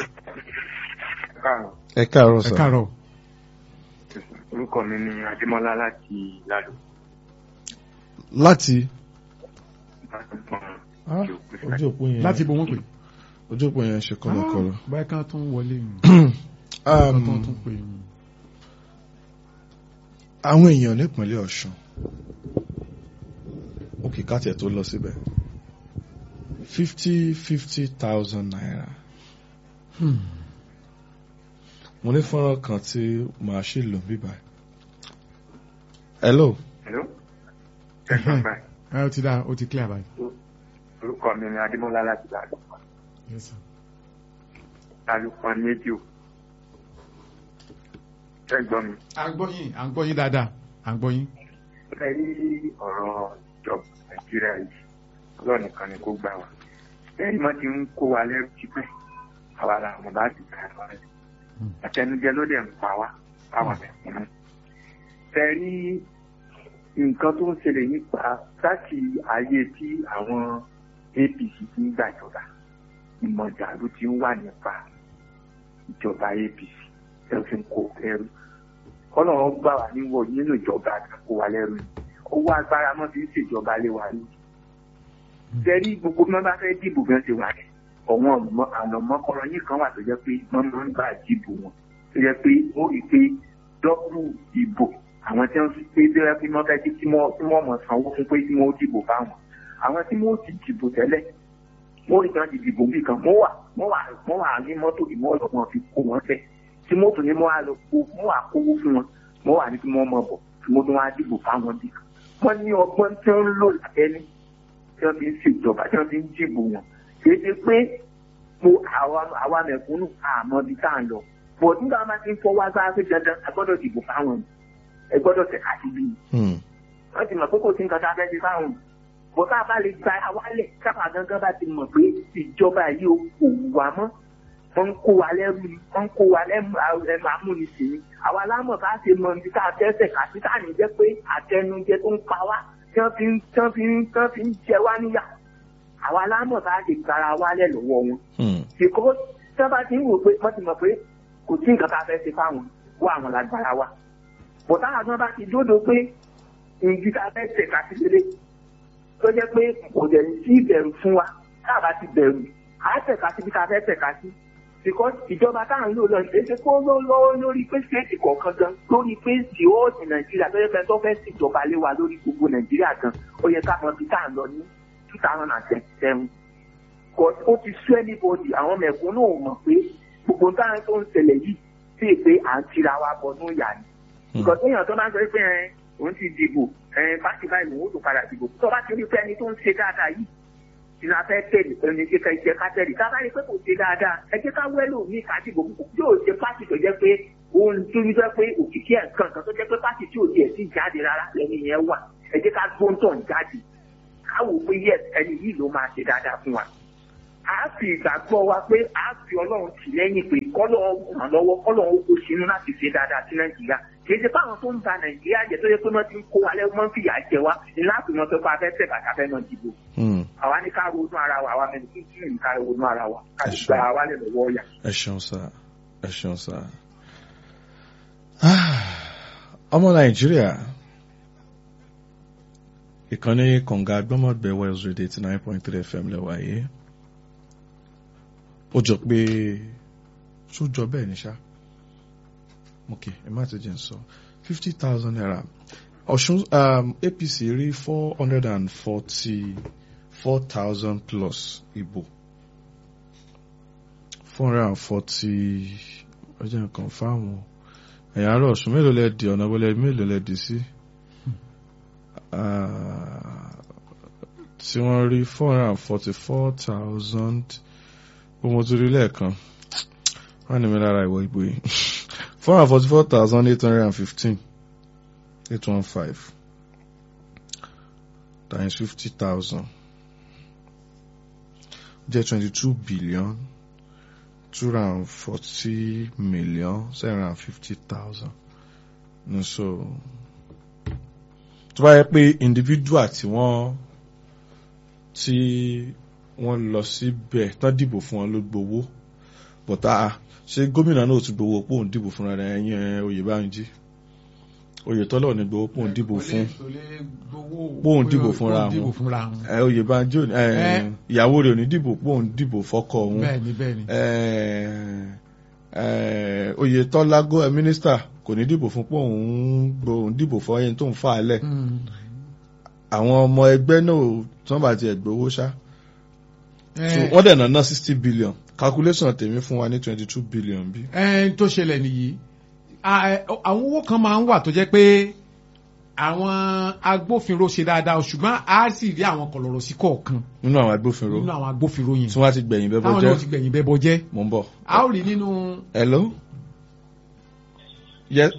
Speaker 2: ẹ káàárọ̀
Speaker 1: ẹ
Speaker 2: sir
Speaker 1: káàárọ̀
Speaker 4: orúkọ mi ni adémọlá láti lálù
Speaker 2: láti Ah, ojú òpó yẹn
Speaker 1: láti ibo wọn pè.
Speaker 2: ojú òpó yẹn ṣe kọlọkọlọ
Speaker 1: báyìí kan tún wọlé mi
Speaker 2: Um,
Speaker 1: kan tún tún pè mí.
Speaker 2: àwọn èèyàn nípínlẹ̀ ọ̀ṣun òkè káàtì tó lọ síbẹ̀ fifty fifty thousand naira mo ní fọ́nrán kan tí màá ṣe lò bíbá hello
Speaker 4: hello ẹ̀gbọ́n báyìí
Speaker 1: ẹ ó ti dá ó ti clear báyìí.
Speaker 4: orúkọ mi ni adémọlá láti lálù
Speaker 1: Yes, sir.
Speaker 4: lálù kan rédíò ẹ̀gbọ́n mi
Speaker 1: à ń gbọ́ yín à ń gbọ́ yín dáadáa à ń gbọ́ yín.
Speaker 4: ẹ rí ọ̀rọ̀ ìjọba nàìjíríà yìí ọlọ́run nìkan ni kó gbà wá lẹ́yìn mọ́ ti ń kó wa lẹ́rù tipẹ́ àwa la mọ̀ bá ti gbà wá rẹ̀ àtẹnujẹ ló dẹ̀ ń pa wá báwọn mẹ̀kúnnù. ẹ rí nǹkan tó ń ṣẹlẹ̀ nípa láti ayé tí àwọn apc ti ń gbàjọba ìmọ̀jà ló ti ń wà nípa ìjọba apc ẹ fi ń kó ẹrú ọlọ́run gbà wá níwọ̀ nínú ìjọba kó wa lẹ́rú ni owó agbára mọ́ fi ń ṣèjọba lé wa ní. Jẹ́rí gbogbo bí wọ́n bá fẹ́ dìbò bí wọ́n ṣe wà ní. Ọ̀wọ́n àlọ́mọ́kọ́rọ́ yìí kan wà tó jẹ́ pé wọ́n máa ń gbà dìbò wọn. Tó jẹ́ pé ó rí i pé dọ́kùrù ìbò àwọn tí wọ́n fi pé bí wọ́n fi mọ́ fẹ́ tí wọ́n mọ̀ sanwó fún pé tí wọ́n dìbò fáwọn. Àwọn tí wọ́n ti dìbò tẹ́lẹ̀ wọ́n rí kan ti dìbò bí kan wọ́n wà wọ́n wà wọ́n wà ní mọ́tò ìmọ̀ ọ̀lọ́gbọ̀n fi kó wọn fẹ́ tí mọ́tò ní wọ́n á lọ kó wọ́n wà kówó fún wọn wọ́n wà ní kí wọ́n mọ̀ bọ̀ tí wọ́n tún wá dìbò fáwọn bí kan wọ́n ní ọgbọ́n tí wọ́n ń lò lábẹ́ni tí wọ́n fi ń ṣèjọba tí wọ́n fi ń dìbò wọn kì í ṣe pé mo àwa mẹ̀kúnnù àmọ́ bí tá à ń lọ bọ̀ nígbà máa ti ń fọwọ́ agbára pé dandan a gbọ́dọ̀ dìbò fáwọn ni ẹ gbọ́dọ̀ tẹ̀ ká síbí ni
Speaker 2: Hmm.
Speaker 4: wọ́n ti mọ̀ pé kò sí nǹkan tá a fẹ́ ṣe fáwọn bọ̀ tá a bá lè gba awálẹ̀ kápá gangan bá ti mọ̀ pé ìjọba yìí ò kò wà mọ́ wọ́n ń kó wa lẹ́rú ni wọ́n ń kó wa lẹ́nu ẹnu amúnisìn ni àwa lámọ̀ ká ṣe mọ ibi tá a tẹ́sẹ̀ ká sí tá à ní jẹ́ pé àtẹnujẹ tó ń pa wá tí wọ́n fi ń tí wọ́n fi ń tí wọ́n fi ń jẹ wá níyà àwa lámọ̀ ká ṣe gbára wálẹ̀ lọ́wọ́ wọn
Speaker 2: Hmm.
Speaker 4: because tí wọ́n bá ti ń wò pé wọ́n ti mọ̀ pé kò sí nǹkan tá a fẹ́ ṣe fáwọn wọ́n àwọn lágbára wa bọ̀dá àwọn bá ti dódò pé ìdí tá a fẹ́ tẹ̀ ká sí lélẹ̀ tó jẹ́ pé kò dẹ̀ sí ìbẹ̀rù fún wa tá a bá ti bẹ̀rù à á tẹ̀ka síbi tá a fẹ́ tẹ̀ka sí because ìjọba tá à ń lò lọ ṣe é ṣe kó ló lọ́wọ́ lórí pé stéètì kọ̀ọ̀kan gan lórí pé síwọ́ọ̀sì nàìjíríà tó yẹ pé tó fẹ́ ṣèjọba lé wa lórí gbogbo nàìjíríà gan ó yẹ ká mọ ibi tá à ń lọ ní two thousand and twenty seven but ó ti sú anybody àwọn mẹ̀kúnnù ò mọ̀ pé gbogbo nǹkan tó ń ṣẹlẹ̀ yìí sí pé à ń tira wa bọ̀ ní ìyá ni nǹkan tó yàn tó bá ń sọ pé ẹ òun ti dìbò ẹ pàṣẹ báyìí lòun ó tún padà dìbò tó bá ti rí pé ẹni tó ń ṣe dáadáa yìí ìlà fẹ́ tẹ̀lé ẹni tí ká jẹ́ ká tẹ̀lé ká bá rí pé kò ṣe dáadáa ẹ jẹ́ ká wẹ́lò ní kàdìbò yóò ṣe pàṣẹ tó jẹ́ pé òun tó ní jẹ́ pé òkìkí ẹ̀ nǹkan kan tó jẹ́ pé pàṣẹ tí ò tiẹ̀ sí jáde rárá lẹ́ni yẹn wà ẹ jẹ́ ká gbóńtọ̀ jáde káwò pé yes ẹni yìí ló máa ṣe dáadáa fún wa a fi ìgbàgbọ́ wa pé a fi ọlọ́run tì lẹ́yìn pé kọ́lọ́run ràn lọ́wọ́ kọ́lọ́run ó kó sínú láti ṣe dáadáa sí nàìjíríà kì í ṣe fáwọn tó ń ba nàìjíríà jẹ tó yẹ pé wọ́n ti ń kó wa lẹ́wọ́n wọ́n ń fìyà jẹ wa ní láti mọ̀ pé bá a fẹ́ tẹ̀ bàtà fẹ́ náà dìbò
Speaker 2: Hmm.
Speaker 4: àwa ní ká ronú ara wa àwa mẹ́rin kí n ká ronú ara wa ká
Speaker 2: Ẹ
Speaker 4: sì
Speaker 2: ṣé.
Speaker 4: gba wa lè lọ́wọ́ ọ̀yà.
Speaker 2: ẹ ṣeun sá ẹ ṣeun sá. Ah, ọmọ nàìjíríà ìkànnì kọ̀ǹga gbọ́mọ̀gbẹ́ Wales Radio eighty nine point three FM lẹ́wà yìí ó jọ pé ṣó jọ bẹ́ẹ̀ ni ṣá ok ẹ má ti jẹ́ n sọ fifty thousand naira ọ̀ṣun um, APC rí four hundred and forty four thousand plus ìbò four hundred and forty ọjọ́ nǹkan fáwọn ẹ̀yà àárọ̀ ọ̀ṣun mélòó lẹ di ọ̀nà wọlé mélòó lẹ di sí Ah, tí wọ́n rí four hundred and forty four thousand ohun tó rí lẹ́ẹ̀kan wọ́n ní mi lára ìwọ ìbò yìí four hundred and forty four thousand eight hundred and fifteen eight one five times fifty thousand jẹ́ twenty two billion two hundred and forty million seven hundred and fifty thousand ní so tó bá yẹ pé individual tí wọ́n tí wọ́n lọ síbẹ̀ tán dìbò fún wọn ló gbowó bọ̀tá ṣé gómìnà náà tún gbowó pòun dìbò fúnra rẹ̀ ẹ̀yìn Oyèbánjí Oyètọ́lá ní gbowó pòun dìbò fún Bóun dìbò fúnra wọn.
Speaker 1: dìbò fúnra wọn.
Speaker 2: ẹ Oyèbánjí ò ní- ẹ,
Speaker 1: Ẹ.
Speaker 2: ìyàwó rẹ̀ ò ní dìbò pòun dìbò fọ́kọ òun
Speaker 1: bẹ́ẹ̀ni bẹ́ẹ̀ni.
Speaker 2: eh, eh, Oyètọ́lá gó ẹ mínísítà kò ní dìbò fún pé òun gbòòrùn dìbò fún ẹyin tó ń fà á lẹ̀
Speaker 1: Mm.
Speaker 2: àwọn ọmọ ẹgbẹ́ náà tí wọ́n bá tiẹ̀ gbowó ṣá
Speaker 1: ẹ
Speaker 2: So, wọ́n dẹ̀ ná sixty billion calculation tèmi fún wa ní twenty two billion bí.
Speaker 1: ẹ tó ṣẹlẹ̀ nìyí À, ẹ, àwọn owó kan máa ń wà tó jẹ́ pé àwọn agbófinró ṣe dáadáa o, ṣùgbọ́n a sì rí àwọn kọ̀lọ̀rọ̀ sí kọ̀ọ̀kan
Speaker 2: nínú àwọn agbófinró
Speaker 1: nínú àwọn agbófinró yẹn
Speaker 2: tí wọ́n ti gbẹ̀yìn bẹ́ẹ̀ bọ́
Speaker 1: táwọn náà ti
Speaker 2: jẹ́
Speaker 1: gbẹ̀yìn bẹ́ẹ̀ bọ́ jẹ́
Speaker 2: mò ń bọ̀.
Speaker 1: a ó rí nínú
Speaker 2: hello. yes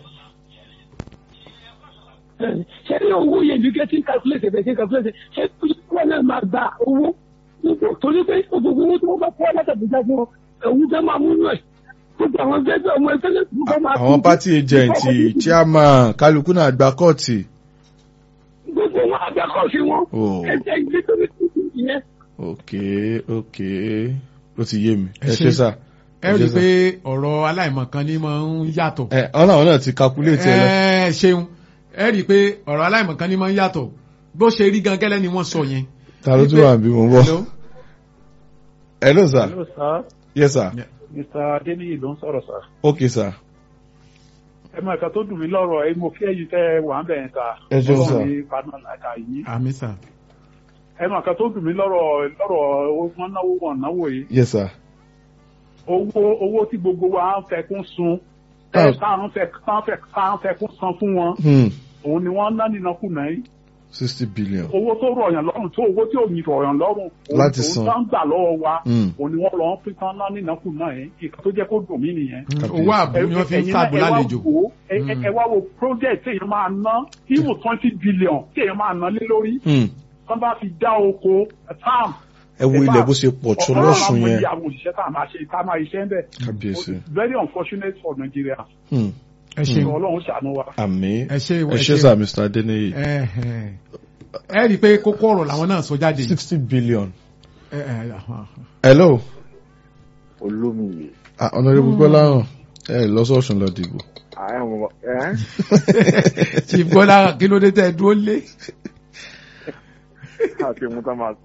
Speaker 3: ṣé ní owó yẹn bí kẹ́ tí ń calculate bẹ́ẹ̀ tí ń calculate ṣé wọ́n náà máa gba owó torí pé gbogbo owó tí wọ́n bá fọ́ látàbíjà fún ọ òun fẹ́ máa múnú ẹ̀ gbogbo àwọn ẹgbẹ́ ọmọ ẹgbẹ́ lẹ́kùn fẹ́ máa
Speaker 2: àwọn party agent chairman kálukú náà gba kọ́ọ̀tì.
Speaker 3: gbogbo wọn àgbàkọ̀ sí wọn
Speaker 2: Oh.
Speaker 3: ẹgbẹ́ ìgbé tó ní tuntun ìyẹn.
Speaker 2: ok ok ó ti yé mi
Speaker 1: Ẹ
Speaker 2: ẹ
Speaker 1: ṣé.
Speaker 2: ṣe sá.
Speaker 1: ẹ rí i pé ọ̀rọ̀ aláìmọ̀kan ni máa ń yàtọ̀
Speaker 2: ẹ ọlọ́run náà ti calculate ẹ lọ.
Speaker 1: ẹ ṣeun ẹ rí i pé ọ̀rọ̀ aláìmọ̀kan ni máa ń yàtọ̀ bó ṣe rí gan gẹ́lẹ́ ni wọ́n sọ yẹn.
Speaker 2: ta ló tún wà bí mo ń bọ̀.
Speaker 1: Hello?
Speaker 2: hello sir
Speaker 5: Hello, sir.
Speaker 2: yes sir
Speaker 1: Yeah.
Speaker 5: Mr. Adeniyi ló ń sọ̀rọ̀ sir.
Speaker 2: ok sir
Speaker 5: Ẹ máa kan tó dùn mí lọ́rọ̀ ẹ mo kí ẹ̀yin tẹ́ wà ń bẹ̀yẹn ta.
Speaker 2: Ẹ ṣeun, sir.
Speaker 5: Ọlọ́run ní paná làkà yìí.
Speaker 1: àmì sà
Speaker 5: Ẹ máa kan tó dùn mí lọ́rọ̀ lọ́rọ̀ owó wọn náwó wọn náwó yìí.
Speaker 2: yes sir.
Speaker 5: Owó owó tí gbogbo wa ń fẹkún sun.
Speaker 2: Ah.
Speaker 5: Ẹ táwọn fẹ táwọn fẹ táwọn fẹkún san fún wọn.
Speaker 2: Hmm.
Speaker 5: Òun ni wọ́n ná nínàkúnà yìí.
Speaker 2: sixty billion.
Speaker 5: Owó tó rọ̀yàn lọ́rùn tó owó tí ò ní rọ̀yàn lọ́rùn. òun-
Speaker 2: Láti san.
Speaker 5: Òun tán gbà lọ́wọ́ wa.
Speaker 2: Hmm.
Speaker 5: Òun ni wọ́n lọ ń pín tán ná nínàkúnà yìí. Ìkan tó jẹ́ kó dùn mí nìyẹn.
Speaker 2: Kábíyèsí.
Speaker 1: owó àbò ni wọ́n fi ń
Speaker 5: Ẹ̀yin náà
Speaker 1: sáàbò
Speaker 5: ẹ wá
Speaker 1: lálejò.
Speaker 5: wò ó, ẹ- ẹ-
Speaker 1: Mm.
Speaker 5: ẹ wá wo project téèyàn máa ná even twenty billion téèyàn máa ná lé lórí
Speaker 2: Hmm.
Speaker 5: wọ́n bá fi dá oko farm.
Speaker 2: ẹ wo ilẹ̀ bó ṣe pọ̀ tó lọ́sùn yẹn.
Speaker 5: ọ̀pọ̀lọpọ̀ àwọn òṣìṣẹ́ tá a máa ṣe tá a máa ṣiṣẹ́ ń bẹ̀.
Speaker 2: kábíyèsí.
Speaker 5: very unfortunate for Nigeria.
Speaker 2: Hmm.
Speaker 1: ẹ ṣeun
Speaker 5: Ọlọ́run ṣàánú wa.
Speaker 2: àmì
Speaker 1: ẹ ṣe
Speaker 2: ẹ ṣe sir mr adeniyi.
Speaker 1: ẹ ẹ ẹ rí i pé kókó ọ̀rọ̀ làwọn náà sọ jáde yìí.
Speaker 2: sixty billion.
Speaker 1: Ẹ, ẹ, ah,
Speaker 2: hello.
Speaker 6: olómìnir
Speaker 2: ah honourable gbọ́láhàn ẹ lọ́sọ̀ọ̀sùn lọ dìbò.
Speaker 6: àwọn ẹ
Speaker 1: Chief Bọ́lá kí ló dé tẹ́ ẹ dúró lé.
Speaker 6: àti ìmú tá máa sọ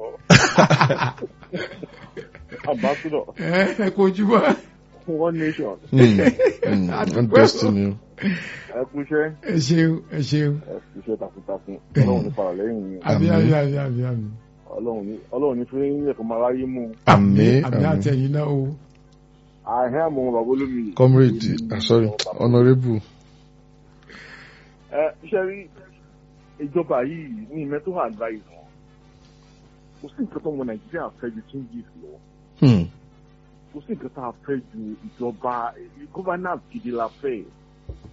Speaker 6: ambassador
Speaker 1: ẹ ẹ kojú bọ́.
Speaker 6: one nation
Speaker 2: Hmm. Hmm. one destiny.
Speaker 6: ẹ kú iṣẹ́
Speaker 1: ẹ ṣeun ẹ ṣeun
Speaker 6: ẹ kú iṣẹ́ takuntakun ọlọ́run ní fara lẹ́yìn yín
Speaker 1: àbí
Speaker 2: Àmín.
Speaker 1: àbí àbí àbí àbí
Speaker 6: ọlọ́run ní ọlọ́run ní fún yín ẹ̀kọ́ máa ráyé mú
Speaker 2: àmì
Speaker 1: àbí
Speaker 2: àmì.
Speaker 1: àtẹ̀yìn náà o.
Speaker 6: àhẹ́ àmọ́ bàbá olómìnir.
Speaker 2: comrade ah sorry honourable.
Speaker 6: ẹ iṣẹ́ rí ìjọba yìí ní mẹ́tò advice wọn kò sí nǹkan tó mọ nàìjíríà fẹ́ ju changes lọ
Speaker 2: Hmm.
Speaker 6: kò sí nǹkan tá a fẹ́ ju ìjọba governance gidi la fẹ́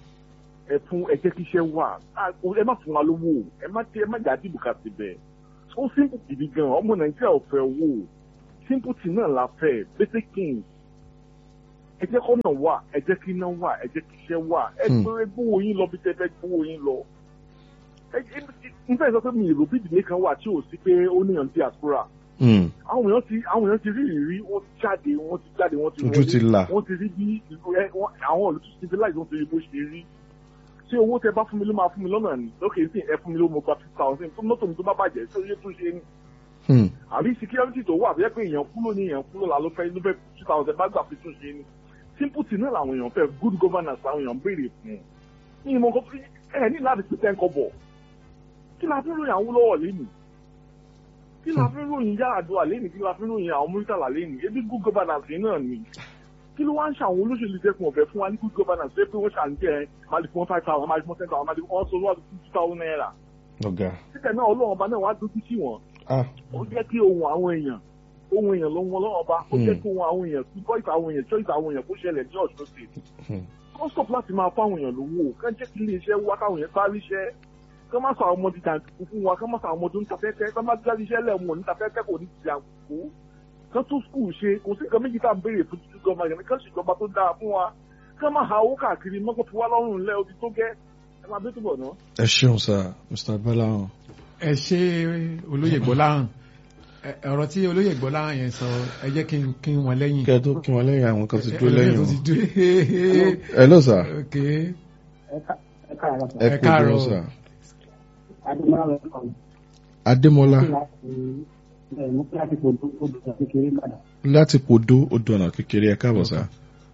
Speaker 6: ẹ fún ẹ jẹ́ kí iṣẹ́ wà Ah, ẹ má fún wa lówó ẹ má tẹ ẹ má jà dìbò ká ti bẹ̀ ó simple gidi gan ọmọ nàìjíríà ò fẹ́ owó simple thing náà la fẹ́ basic things ẹ jẹ́ kọ́nà wà ẹ jẹ́ kí iná wà ẹ jẹ́ kí iṣẹ́ wà ẹ
Speaker 2: Hmm.
Speaker 6: gbé gbówó yín lọ bí tẹ́ fẹ́ gbówó yín lọ. ẹ ẹ n fẹ́ sọ pé mi èrò bí ìdílé kan wà tí ò sí pé ó níyàn diaspora
Speaker 2: Hmm.
Speaker 6: àwọn èèyàn ti àwọn èèyàn ti rí ìrírí wọ́n ti jáde wọ́n ti jáde wọ́n ti
Speaker 2: Ojú ti là.
Speaker 6: wọ́n ti rí bí ìlú ẹ wọ́n- àwọn ìlú tó civilize wọ́n ti rí bó ṣe rí ṣé owó tẹ bá fún mi ló máa fún mi lọ́nà ni lókè sí ẹ fún mi ló mo gba fifty thousand tó mọ́tò mi tó bá bàjẹ́ ṣé oye tó ṣe ni
Speaker 2: Hmm.
Speaker 6: àbí security tó wà bẹ́ẹ̀ pé èèyàn kúrò ní èèyàn kúrò là ló fẹ́ ló fẹ́ two thousand bá gbà fi tún ṣe ni simple thing náà làwọn èèyàn fẹ́ good governance làwọn èèyàn béèrè fún ní ìmọ̀ nǹkan fi ẹ ní láti pèsè ẹ̀kọ́ bọ̀ kí la fi ń ròyìn àwọn olówó lẹ́nu kí la fi ń ròyìn Yar'Adua lẹ́nu kí la fi ń ròyìn àwọn Murtala lẹ́nu ebi good governance yìí náà ni kí ló wá ń ṣe àwọn olóṣèlú dẹ́kun ọ̀fẹ́ fún wa ní good governance pé wọ́n ṣàǹjẹ́ máa lè fún wọn five thousand máa lè fún wọn ten thousand máa lè fún wọn sọ wọ́n two thousand naira
Speaker 2: ọ̀gá
Speaker 6: títẹ̀ náà ọlọ́run ọba náà wá dójú tì wọ́n
Speaker 2: ah
Speaker 6: ó jẹ́ kí ohun àwọn èèyàn ohun èèyàn ló ń wọn lọ́wọ́ ọba ó jẹ́
Speaker 2: Hmm.
Speaker 6: kí ohun àwọn èèyàn kí voice àwọn èèyàn choice àwọn èèyàn kó ṣẹlẹ̀ ní ọ̀ṣun state
Speaker 2: Hmm.
Speaker 6: kó stop láti máa fún àwọn èèyàn lówó kán jẹ́ kí iléeṣẹ́ wá káwọn èèyàn parí iṣẹ́ kán má sọ àwọn ọmọdé jàǹdùkú fún wa kán má sọ àwọn ọmọdé ń ta fẹ́fẹ́ kán má jáde iṣẹ́ lẹ́wọ̀n ní ta fẹ́fẹ́ kò ní ti jàǹdùkú kán tún skul ṣe kò sí nǹkan méjì tá à ń béèrè fún títí gọmọ yẹn kán ṣèjọba tó dáa fún wa kán má ha owó káàkiri mọ́kò fi wá lọ́rùn lẹ́ odi tó gẹ́ ẹ máa bí túbọ̀ náà.
Speaker 2: ẹ ṣeun sá mr gbọ́láhàn
Speaker 1: ẹ ṣe olóyè gbọ́láhàn Ẹ- ọ̀rọ̀ tí olóyè gbọ́láhàn yẹn sọ ẹ jẹ́ kí n kí n wọn lẹ́yìn.
Speaker 2: kẹ́ ẹ tó kí wọn lẹ́yìn àwọn kan ti dúró lẹ́yìn
Speaker 1: tó
Speaker 2: wọn
Speaker 1: ti dúró
Speaker 2: ẹ lọ sá
Speaker 1: ok
Speaker 7: ẹ káàárọ̀ sọ
Speaker 2: ẹ
Speaker 1: Ẹ
Speaker 2: kú
Speaker 1: káàárọ̀.
Speaker 2: dúró sá
Speaker 7: adémọlá rẹ kàn
Speaker 2: adémọlá
Speaker 7: láti ẹ mú kí láti fòdó odò kékeré padà.
Speaker 2: láti podó odò ọ̀nà kékeré ẹ káàbọ̀ sá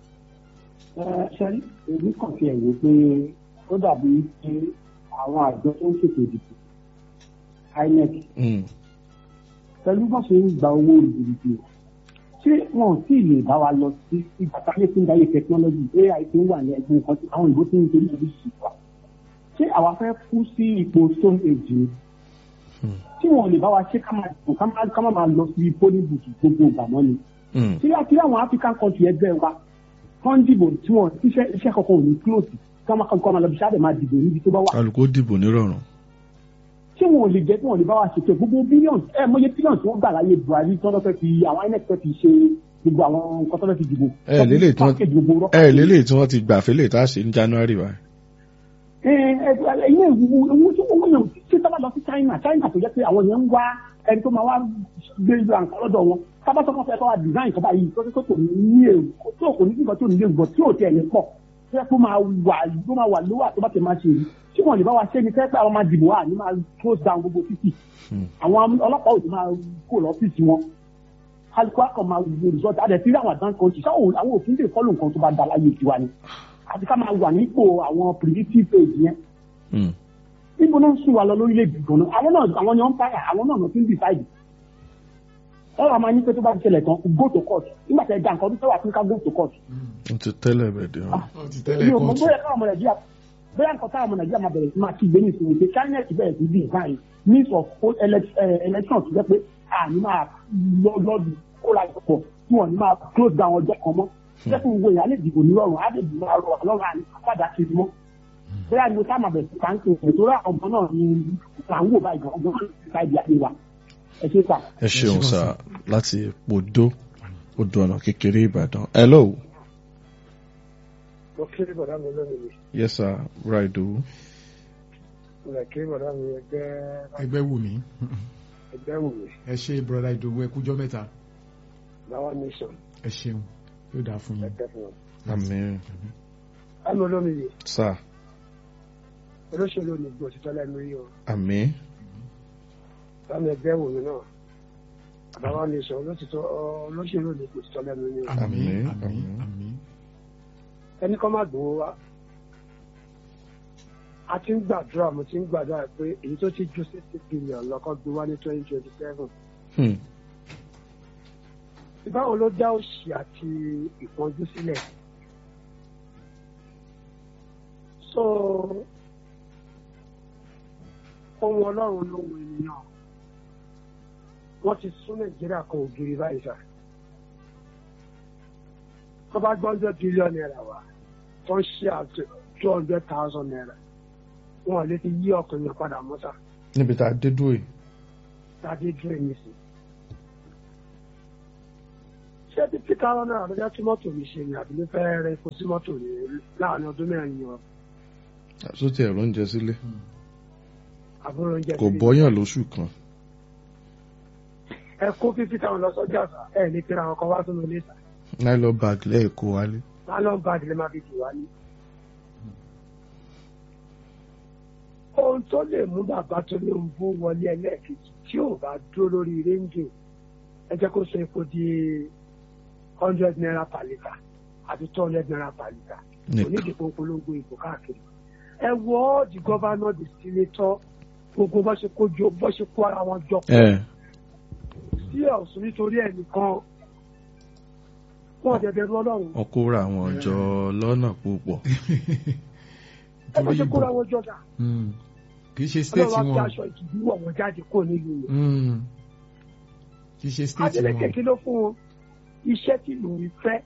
Speaker 7: ẹ ṣe èmi kàn fi ẹ̀yẹ pé ó dàbí pé àwọn àjọ tó ń ṣètò ìdìbò inec
Speaker 2: Hmm.
Speaker 7: pẹ̀lú bó ṣe ń gba owó ìdìbò ṣé wọn ò tí ì lè bá wa lọ sí ìgbà táyé tí ń dáyé technology ai tí ń wà ní ẹgbẹ́ nǹkan tí àwọn ìbò tí ń torí ìlú sí wa ṣé àwa fẹ́ kú sí ipò stone age ni tí wọn ò lè bá wa ṣe ká máa dùn ká máa ká máa máa lọ sí polling booth gbogbo ìgbà mọ́ ni
Speaker 2: Hmm.
Speaker 7: tí àti àwọn african country ẹgbẹ́ wa wọ́n ń dìbò tí wọ́n iṣẹ́ iṣẹ́ kankan ò ní close kí wọ́n kọ́ máa lọ bí sáà dẹ̀ máa dìbò níbi tó bá wà
Speaker 2: kálukú dìbò nírọ̀rùn
Speaker 7: tí wọn ò lè jẹ́ tí wọn ò lè bá wa ṣètò gbogbo bílíọ̀nù ẹ mọye bílíọ̀nù tí wọ́n gbà láyé buhari tí wọ́n lọ́ fẹ́ fi àwọn inec fẹ́ fi ṣe gbogbo àwọn nǹkan tó fẹ́ fi dìbò.
Speaker 2: ẹ lélẹ̀ tí
Speaker 7: Package gbogbo
Speaker 2: wọ́n
Speaker 7: rọ́pà.
Speaker 2: ẹ lélẹ̀ tí wọ́n ti gbà fẹ́lẹ̀ tá a ṣe ní january wa
Speaker 7: ẹ ẹ ẹ ilé ìwúwo owó tí wọ́n yàn tí sábà lọ sí china china tó jẹ́ pé àwọn yẹn ń wá ẹni tó máa wá gbé ìlú àǹkà lọ́dọ̀ wọn sábà sọ́kàn fẹ́ kọ́ wa design kọ́ báyìí tó tó kò ní èrò tó kò ní nǹkan tó ní lè gbọ́ tí ò tẹ̀ ní pọ̀ tó yẹ kó máa wà tó máa wà lówà tó bá tẹ̀ máa ṣe èyí tí wọ́n lè bá wa ṣe ni fẹ́ pé àwọn máa dìbò wà ní máa close down gbogbo títì àwọn ọlọ́pàá ò ti máa kó lọ́fíìsì wọn kálukú akọ máa wo result adẹ tí àwọn advance country sáwọn àwọn òfin lè fọ́lù nǹkan tó bá da láyé tiwa ni àti ká máa wà nípò àwọn predictive page yẹn
Speaker 2: Hmm.
Speaker 7: níbo náà ń sùn wa lọ lórílẹ̀‐èdè gan-an àwọn náà àwọn yẹn ń fàyà àwọn náà ti ń decide ọ̀rọ̀ àmọ́ ní pé tó bá ti ṣẹlẹ̀ tán go to court nígbà tí ẹ da nǹkan tó tẹ́wà fún ká go to court
Speaker 2: ó ti tẹ́lẹ̀ bẹ̀ dé wọn.
Speaker 1: ó ti
Speaker 7: èmi
Speaker 1: tẹ́lẹ̀
Speaker 7: ò mọ
Speaker 1: kóòtù
Speaker 7: bóyá káwọn ọmọ nàìjíríà bóyá nǹkan táwọn ọmọ nàìjíríà máa bẹ̀rẹ̀ sí máa kígbe ní ìsinmi pé china ti bẹ̀rẹ̀ sí bí nǹkan yìí means of post elec- eh, election tó jẹ́ pé àní máa lọ lọ́dún kó la ìpọ̀ tí wọ́n ní máa close down ọjọ́ kan mọ́ jẹ́ fún gbogbo èèyàn á lè dìbò nírọ̀rùn á lè dìbò àrọ̀ ọlọ́run àní àpàdà kiri mọ́ bóyá ni mo tá máa bẹ̀rẹ̀ sí káńtì nítorí àwọn ọmọ náà ni là ń wò báyìí gan ọgbọ́n láì di àyè wa ẹ ṣe sà.
Speaker 2: ẹ ṣeun sá láti podó odò ọ̀nà kékeré ìbàdàn hello
Speaker 8: mo kéré bọ̀dá mi lónìí
Speaker 2: yes sir raido
Speaker 8: mo lè kéré bọ̀dá mi ẹgbẹ́
Speaker 1: ẹgbẹ́ wù mí
Speaker 8: ẹgbẹ́ wù mí
Speaker 1: ẹ ṣe broda ìdòwú ẹ kújọ́ mẹ́ta
Speaker 8: báwa nation
Speaker 1: ẹ ṣeun yóò dáa fún yín.
Speaker 8: ẹgbẹ́ fún wọn.
Speaker 2: àmín
Speaker 8: àmì olómi yìí
Speaker 2: sá
Speaker 8: olóṣèlú ò ní gbọ́ òtítọ́ lẹ́nu yìí o
Speaker 2: àmín
Speaker 8: bámi ẹgbẹ́ wù mí náà báwa nation olótìtọ́ olóṣèlú ò ní gbọ́ òtítọ́ lẹ́nu yìí o
Speaker 1: àmín
Speaker 2: Àmín,
Speaker 1: àmín
Speaker 2: àmín.
Speaker 1: àmín
Speaker 8: ẹni kọ́ má gbowó wa a ti ń gbàdúrà mo ti ń gbàdúrà pé èyí tó ti ju sixty billion lọ́kọ́ gbé wá ní twenty twenty seven
Speaker 2: Hmm.
Speaker 8: báwo ló dá òṣì àti ìpọ́njú sílẹ̀ so ohun ọlọ́run lóhun ènìyàn wọ́n ti sún nàìjíríà kan ògiri báyìí sá tó bá gbọ́ hundred billion naira wá tó ń ṣe àti two hundred thousand naira wọn ò lè fi yí ọkùnrin yẹn padà mọ́ sá
Speaker 2: níbi tá a dé dúró yìí
Speaker 8: tàbí dúró ní sí. ṣé tí peter rọ́nà àbẹ́já tí mọ́tò mi ṣe ni àbí ló fẹ́ rẹ epo sí mọ́tò ní láàrin ọdún mẹ́rin yìí wọn
Speaker 2: sóti ẹ̀rọ oúnjẹ sílé
Speaker 8: àbúrò oúnjẹ
Speaker 2: kò
Speaker 8: sílé.
Speaker 2: bọ́yàn lóṣù kan
Speaker 8: ẹ kó fífi táwọn lọ sọ́jà sá ẹ ní kíra àwọn kan wá sínú ilé sá
Speaker 2: nylon bag lẹ́ẹ̀kọ́ wálé
Speaker 8: lálọ́ bá àdìlẹ́ máa fi dì wá ní. ohun tó lè mú bàbá tó lè ń bú wọlé ẹlẹ́ẹ̀kejì tí ò bá dúró lórí réńjì ẹ jẹ́ kó sọ epo di hundred naira per litre àti two hundred naira per litre
Speaker 2: nìkan
Speaker 8: onídìbò polongo ìbò káàkiri ẹ wọ the governor the senator gbogbo bó ṣe kó jọ bó ṣe kó ara wọn jọ
Speaker 2: ẹ
Speaker 8: sí ọ̀sùn nítorí ẹnìkan wọn dẹ̀dẹ̀ rú ọlọ́run
Speaker 2: wọn kó ra àwọn ọjọ́ lọ́nà púpọ̀
Speaker 8: ẹ bó
Speaker 1: torí
Speaker 8: ṣe kóra
Speaker 1: ìbò
Speaker 8: wọn jọ dà
Speaker 1: Mm. kì í ṣe state
Speaker 8: ọlọ́run á fi
Speaker 1: wọn
Speaker 8: aṣọ ìtìjú wọ̀ wọ́n jáde kó nílùú yẹn
Speaker 1: Mm. kì í ṣe state
Speaker 8: Adeleke
Speaker 1: wọn
Speaker 8: kí ló fún wọn iṣẹ́ tí ìlú ń fẹ́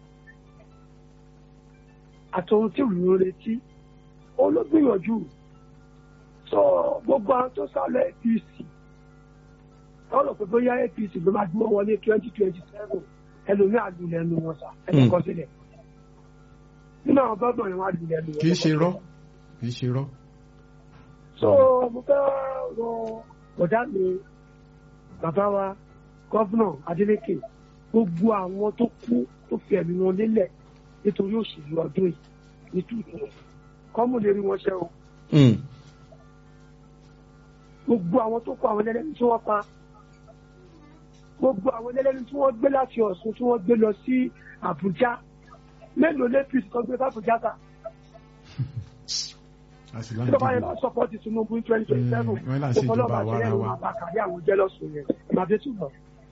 Speaker 8: àtòhun tí ìlú ń retí olóògbìyànjú sọ gbogbo àwọn tó sálọ APC lọ́rọ̀ pé bóyá APC ló máa dúró wọlé twenty twenty seven ẹlòmíì àlùlẹ̀ ẹnu wọn sà ẹ̀jẹ̀ kan sílẹ̀ nínú àwọn gbọ́dọ̀ yẹn wọ́n àlùlẹ̀ ẹnu wọn.
Speaker 1: kì í ṣe rọ kì í ṣe rọ.
Speaker 8: so mo fẹ́ rọ bọ̀dá mi bàbá wa gọ́vnà Adeleke gbogbo àwọn tó kú tó fi ẹ̀mí wọn lélẹ̀ nítorí òṣèlú ọdún yìí ní tuntun kọ́mù lè rí wọn ṣe o
Speaker 2: Mm.
Speaker 8: gbogbo àwọn tó kú àwọn ẹlẹ́ni tí wọ́n pa gbogbo àwọn ẹlẹ́ni tí wọ́n gbé láti Ọ̀ṣun tí wọ́n gbé lọ sí Àbújá mélòó lẹ́pìsì tó gbé fàbújá ta
Speaker 1: àṣìlá
Speaker 8: tí bàbá yẹn bá sọpọ́tì Tinubu twenty twenty seven
Speaker 1: Mm, wọ́n là ń ṣèjọba
Speaker 8: ọ̀pọ̀lọpọ̀
Speaker 1: àwa ara
Speaker 8: àṣeyẹrù
Speaker 1: wa.
Speaker 8: àbàkàrí àwọn jẹ́lọ́sùn yẹn màdé túbọ̀.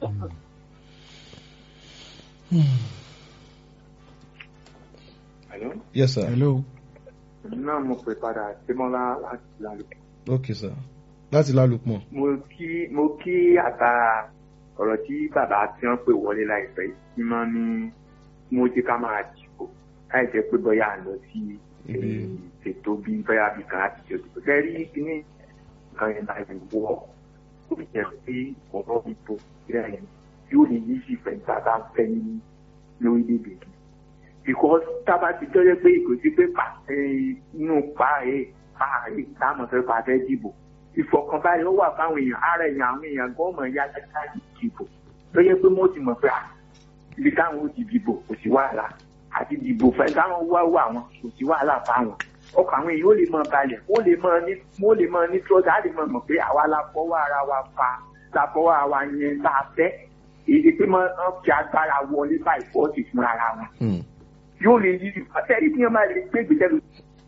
Speaker 4: Hello?
Speaker 2: yes sir
Speaker 1: hello.
Speaker 4: náà mo pè padà símọ́lá láti lálùkù.
Speaker 2: ok sir láti lálùpọ̀
Speaker 4: mo kí mo kí àtà ọ̀rọ̀ tí bàbá tí wọ́n pè wọlé láìpẹ́ yìí tí wọ́n ní mo jẹ́ ká máa dìbò láì jẹ́ pé bóyá à ń lọ sí
Speaker 2: Ibi-
Speaker 4: ètò bí bóyá bí kan láti ṣe òdìbò. Ṣé rí kíní nǹkan yẹn láti wọ́ ó jẹ́ pé ọ̀rọ̀ ìbò ìrẹ́ yẹn yóò lè yí sí ìfẹ́ nígbà tá a fẹ́ ní lórílẹ̀-èdè yìí. because tába ti tọ́jú pé kò sí pé pa inú pa ẹ̀ pa ẹ̀ táwọn fẹ́ pa fẹ́ dìbò ìfọ̀kànbalẹ̀ ó wà fáwọn èèyàn ara èèyàn àwọn èèyàn gọ́ọ̀mọ̀ ya kẹta ìdìbò tó yẹ pé mo ti mọ̀ pé à ibi táwọn ó ti dìbò kò sí wàhálà àti dìbò fẹ́ táwọn wá wà wọn kò sí wàhálà fáwọn ọkọ̀ àwọn èèyàn ó lè mọ balẹ̀ ó lè mọ ní ó lè mọ ní trọ́sà á lè mọ mọ̀ pé àwa la fọwọ́ ara wa fa la fọwọ́ ara wa yẹn tá a fẹ́ èyí pé mọ ọ́n fi agbára wọlé báyìí fọ́ọ̀tì fúnra ara wọn
Speaker 2: Mm.
Speaker 4: yóò lè yí àtẹ́rí tí wọ́n máa lè gbé ìgbésẹ̀ lọ.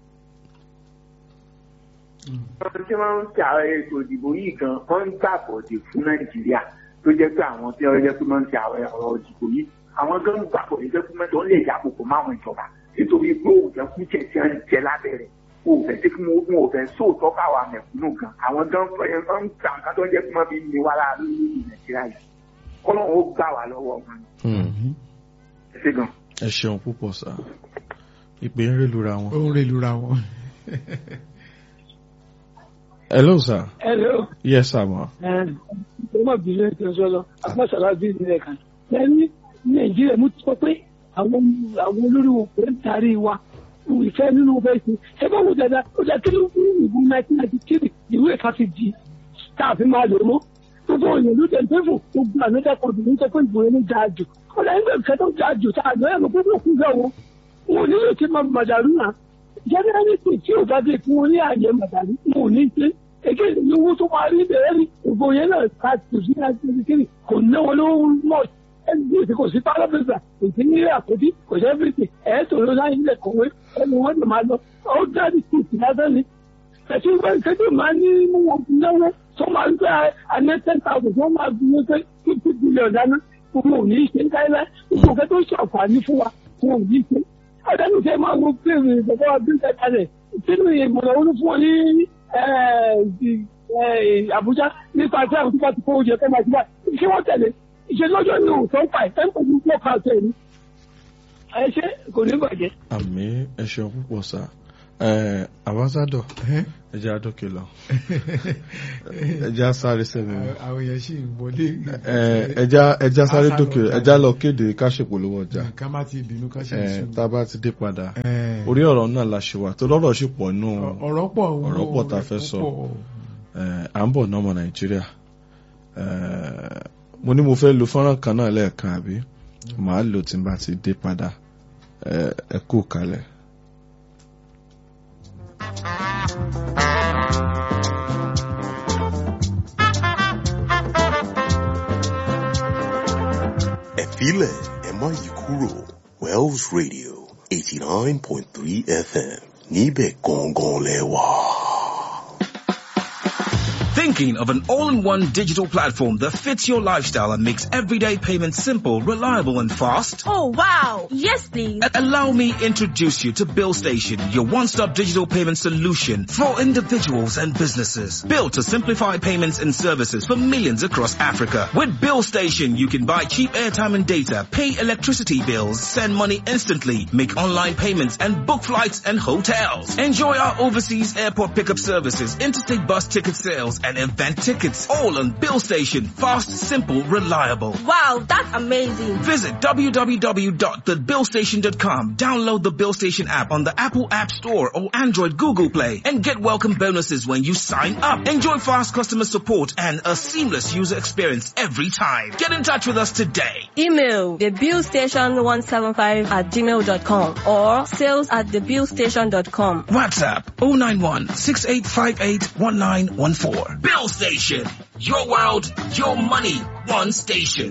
Speaker 4: wọ́n tí wọ́n ń ṣe àwọn ètò ìdìbò yìí gan wọ́n ń gbàbọ̀dè fún nàìjíríà tó jẹ́ pé àwọn tí wọ́n jẹ́ pé wọ́n ń ṣe àwọn ọ̀rọ̀ ìdìbò yìí àwọn gan ń gbàbọ̀dè jẹ́ pé mẹ́tọ́ ń lè yàgòkò máwọn ìjọba nítorí pé òòjẹ́ kú jẹ́ tí wọ́n ń jẹ lábẹ́rẹ́ òòfẹ́ tí wọ́n òòfẹ́ sóòtọ́ káwa mẹ̀kúnnù gan àwọn gan fẹ́ ń gbà nǹkan tó ń jẹ́ pé wọ́n fi ní wa lára lórí nàìjíríà yìí kọ́lọ́run ó gbà wá lọ́wọ́ wọn
Speaker 2: Mm.
Speaker 4: ẹ ṣé gan.
Speaker 2: ẹ ṣeun púpọ̀ sá ìpè ń rélura wọn.
Speaker 1: ó ń relura wọn.
Speaker 2: hello sir
Speaker 7: Hello.
Speaker 2: yes sir ma.
Speaker 7: ọmọ ìbílẹ̀ tó ń sọ lọ agbásàlá bí ìbílẹ̀ kan lẹ́ni nàìjíríà mú sọ pé àwọn àwọn olórí wọn kò ń tarí wa ìfẹ́ nínú fẹ́ sí ẹ bá wò dáadáa ó dá kí ló ń fún ìbú nineteen ninety three ìwé ẹ̀ka fi di tá a fi máa lò mọ́ gbogbo òyìn ló tẹ̀ pé fún gbogbo ànádà kan òbí ń sọ pé ìbò yẹn ń dáa jù ọ̀la ẹgbẹ́ ìfẹ́ tó dáa jù tá a lọ ẹ̀rọ gbogbo òkú bẹ́ẹ̀ wọn wọn ò nílò tí máa màdàrú náà jẹ́nẹ́rẹ́lì tí ò bá dé fún wọn ní àyè màdàrú wọn ò ní pé èké ní owó tó máa rí bẹ̀rẹ̀ ní gbogbo yẹn náà ká kò sí láti ṣe kiri kò ná wọn lówó mọ̀ ẹni tí kò sí pálọ́fẹ́sà kò sí ní àkójí kò sí ẹ́fíìsì ẹ̀ tó ló láyé ilẹ̀ kọ̀wé ẹni wọ́n lè máa lọ ó dáàbì sí ìsìn lásán ni ẹ̀sìn ìgbà ìṣẹ́jú máa ní mú wọn náwó tó máa ń gbé àná ten thousand tó máa gbé pé fifty billion dáná gbogbo ò ní í ṣe ń káyọ̀ láì gbogbo òkè tó ṣe àǹfààní fún wa wọn ò ní í ṣe àdánù tẹ máa wo pé ìgbàgbọ́ wa bí ń tẹ̀ka rẹ̀ sínú ìmọ̀ràn olú fún ọ ní Àbújá nípa tí àwọn tó bá ti kó oúnjẹ tó máa ti bá ṣé wọ́n tẹ̀lé ìṣèlọ́jọ́ ní òótọ́ ń pa ẹ̀ tẹ́ńpọ̀ ní pọ̀ káàtó ẹ̀ ní. ẹ ṣe kò ní bàjẹ́.
Speaker 2: àmì ẹ ṣeun púpọ̀ sá ẹ ambassador
Speaker 1: Ẹ́?
Speaker 2: ẹ jẹ́ àdókè lọ ẹ jẹ́ àsáré sẹ́mi
Speaker 1: àwọn èèyàn sì ń wọlé.
Speaker 2: ẹ jẹ́ ẹ jẹ́ àsáré dókè ẹ jẹ́ lọ kéde ká ṣèpolówó ọjà
Speaker 1: ká má ti bínú ká ṣe
Speaker 2: ẹ
Speaker 1: sùn.
Speaker 2: tá a bá ti dé padà
Speaker 1: Ẹ.
Speaker 2: orí ọ̀rọ̀ náà la ṣe wà tó lọ́rọ̀ sì pọ̀ nù
Speaker 1: ọ̀rọ̀ pọ̀
Speaker 2: ọ̀rọ̀ pọ̀ tá a fẹ́ sọ.
Speaker 1: pọ̀.
Speaker 2: ẹ, à ń bọ̀ náà ọmọ nàìjíríà ẹ, mo ní mo fẹ́ lo fọ́nrán kan náà lẹ́ẹ̀kan àbí màá lò tí n bá ti dé padà ẹ ẹ kú kalẹ̀.
Speaker 9: Ẹ̀fílẹ̀ ẹ má yí kúrò Wells Radio eighty nine point three FM níbẹ̀ gangan lẹ wà.
Speaker 10: Thinking of an all-in-one digital platform that fits your lifestyle and makes everyday payments simple, reliable and fast?
Speaker 11: Oh wow! Yes, please.
Speaker 10: A- Allow me introduce you to Bill Station, your one-stop digital payment solution for individuals and businesses. Built to simplify payments and services for millions across Africa. With Bill Station, you can buy cheap airtime and data, pay electricity bills, send money instantly, make online payments and book flights and hotels. Enjoy our overseas airport pickup services, interstate bus ticket sales and event tickets. All on Bill Station. Fast, simple, reliable.
Speaker 11: Wow, that's amazing.
Speaker 10: Visit www.thebillstation.com. Download the Bill Station app on the Apple App Store or Android Google Play and get welcome bonuses when you sign up. Enjoy fast customer support and a seamless user experience every time. Get in touch with us today.
Speaker 11: Email thebillstation175 at gmail.com or sales at thebillstation.com.
Speaker 10: WhatsApp 091 6858 1914. Bill Station. Your world, your money, one station.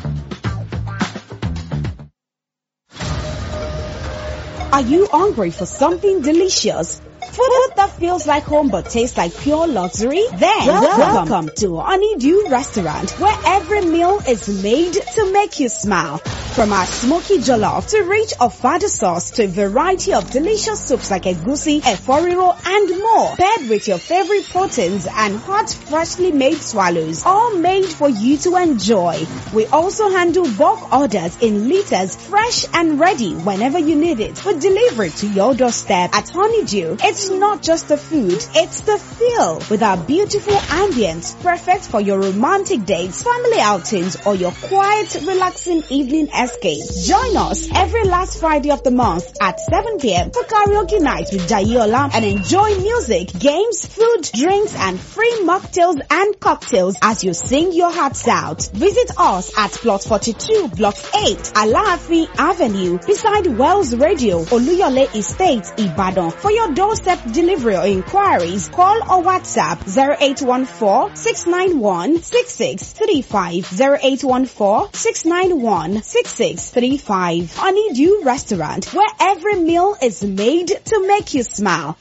Speaker 12: Are you hungry for something delicious? Food that feels like home but tastes like pure luxury? Then welcome, to Honeydew Restaurant where every meal is made to make you smile. From our smoky jollof to rich ofada sauce to a variety of delicious soups like egusi, eforiro and more. Paired with your favorite proteins and hot freshly made swallows. All made for you to enjoy. We also handle bulk orders in liters fresh and ready whenever you need it. We deliver it to your doorstep at Honeydew. It's not just the food, it's the feel with our beautiful ambience perfect for your romantic dates, family outings or your quiet relaxing evening escape. Join us every last Friday of the month at 7 p.m. for karaoke night with Jayola and enjoy music, games, food, drinks and free mocktails and cocktails as you sing your hearts out. Visit us at plot 42 block 8 Alaafi Avenue beside Wells Radio Oluyole Estate Ibadan. For your doorstep delivery or inquiries, call or WhatsApp 0814-691-6635 0814-691-6635 Honeydew Restaurant where every meal is made to make you smile.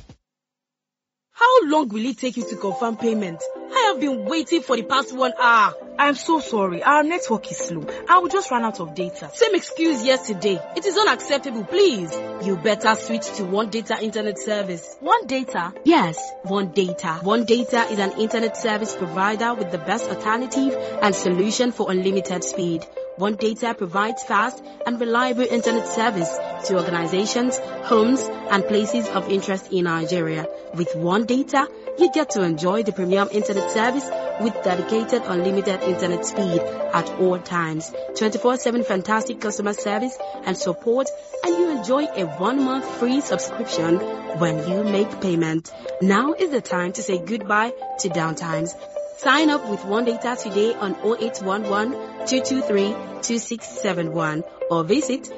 Speaker 11: How long will it take you to confirm payment? I have been waiting for the past one hour.
Speaker 13: I'm so sorry. Our network is slow. I will just run out of data.
Speaker 11: Same excuse yesterday. It is unacceptable, please. You better switch to One Data Internet Service.
Speaker 13: One data?
Speaker 11: Yes, One Data. One Data is an internet service provider with the best alternative and solution for unlimited speed. One Data provides fast and reliable internet service to organizations, homes, and places of interest in Nigeria. With One Data, you get to enjoy the premium internet service with dedicated unlimited internet speed at all times, 24-7 fantastic customer service and support, and you enjoy a one-month free subscription when you make payment. Now is the time to say goodbye to downtimes. Sign up with One Data today on 0811 223 2671 or visit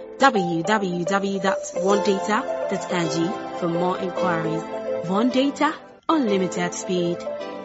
Speaker 11: www.onedata.ng for more inquiries. One Data, unlimited speed.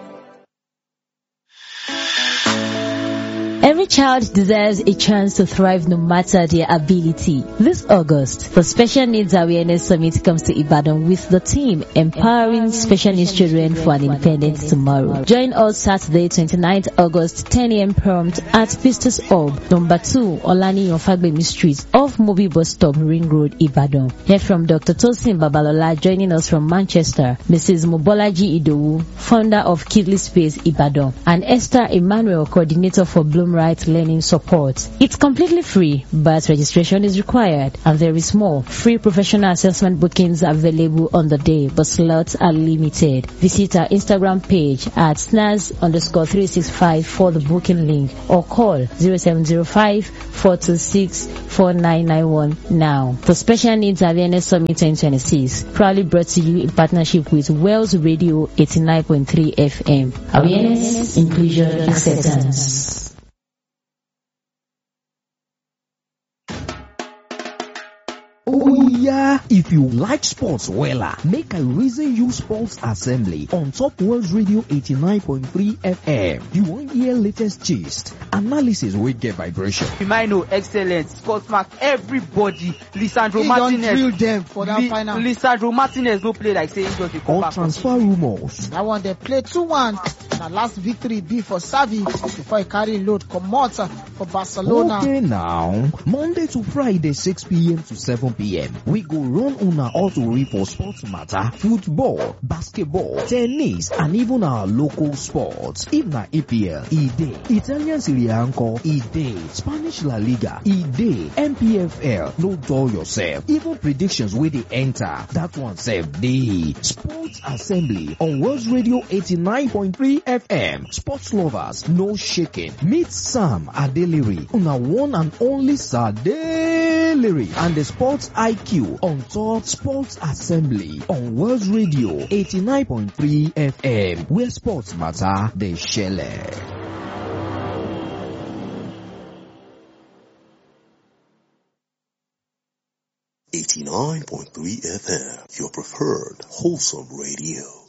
Speaker 14: Every child deserves a chance to thrive no matter their ability. This August, the Special Needs Awareness Summit comes to Ibadan with the team empowering special needs children for an independent tomorrow. Join us Saturday 29th August 10 a.m. prompt at Pistos Hub, number 2 Olani Yofagbemi Street off Mobi Bus Stop Ring Road, Ibadan. Hear from Dr. Tosin Babalola joining us from Manchester, Mrs. Mobolaji Idowu, founder of Kidley Space Ibadan, and Esther Emmanuel, coordinator for Bloom Rise on-site learning support. It's completely free, but registration is required. And there is more. Free professional assessment bookings available on the day, but slots are limited. Visit our Instagram page at snaz underscore 365 for the booking link or call 0705 426 4991 now. The Special Needs Awareness Summit 2026 proudly brought to you in partnership with Wells Radio 89.3 FM. Awareness, inclusion, acceptance.
Speaker 15: Oh yeah! If you like sports wella, make I reason you sports assembly on Top World Radio 89.3 FM. You wan hear latest gist, analysis wey get vibration.
Speaker 16: Firmino excellent, Scott Mark everybody, Lisandro
Speaker 17: He don
Speaker 16: Martinez.
Speaker 17: drill them for that
Speaker 16: Li-
Speaker 17: final.
Speaker 16: Lisandro Martinez no play like say he just dey come
Speaker 15: Or
Speaker 16: back.
Speaker 15: transfer rumours.
Speaker 17: That one they play 2-1. Na last victory be for Savi before he carry load comot for Barcelona.
Speaker 15: Okay now, Monday to Friday 6pm to 7pm, we go run una autori for sports matter, football, basketball, tennis and even our local sports. If na EPL, e dey. Italian Serie A nko, e dey. Spanish La Liga, e dey. MPFL, no dull yourself. Even predictions wey dey enter, that one sef dey. Sports Assembly on World Radio 89.3 FM. Sports lovers, no shaking. Meet Sam Adeliri, una one and only Sadeliri, and the Sports IQ on top Sports Assembly on World Radio 89.3 FM, where sports matter, they share.
Speaker 9: 89.3 FM, your preferred wholesome radio.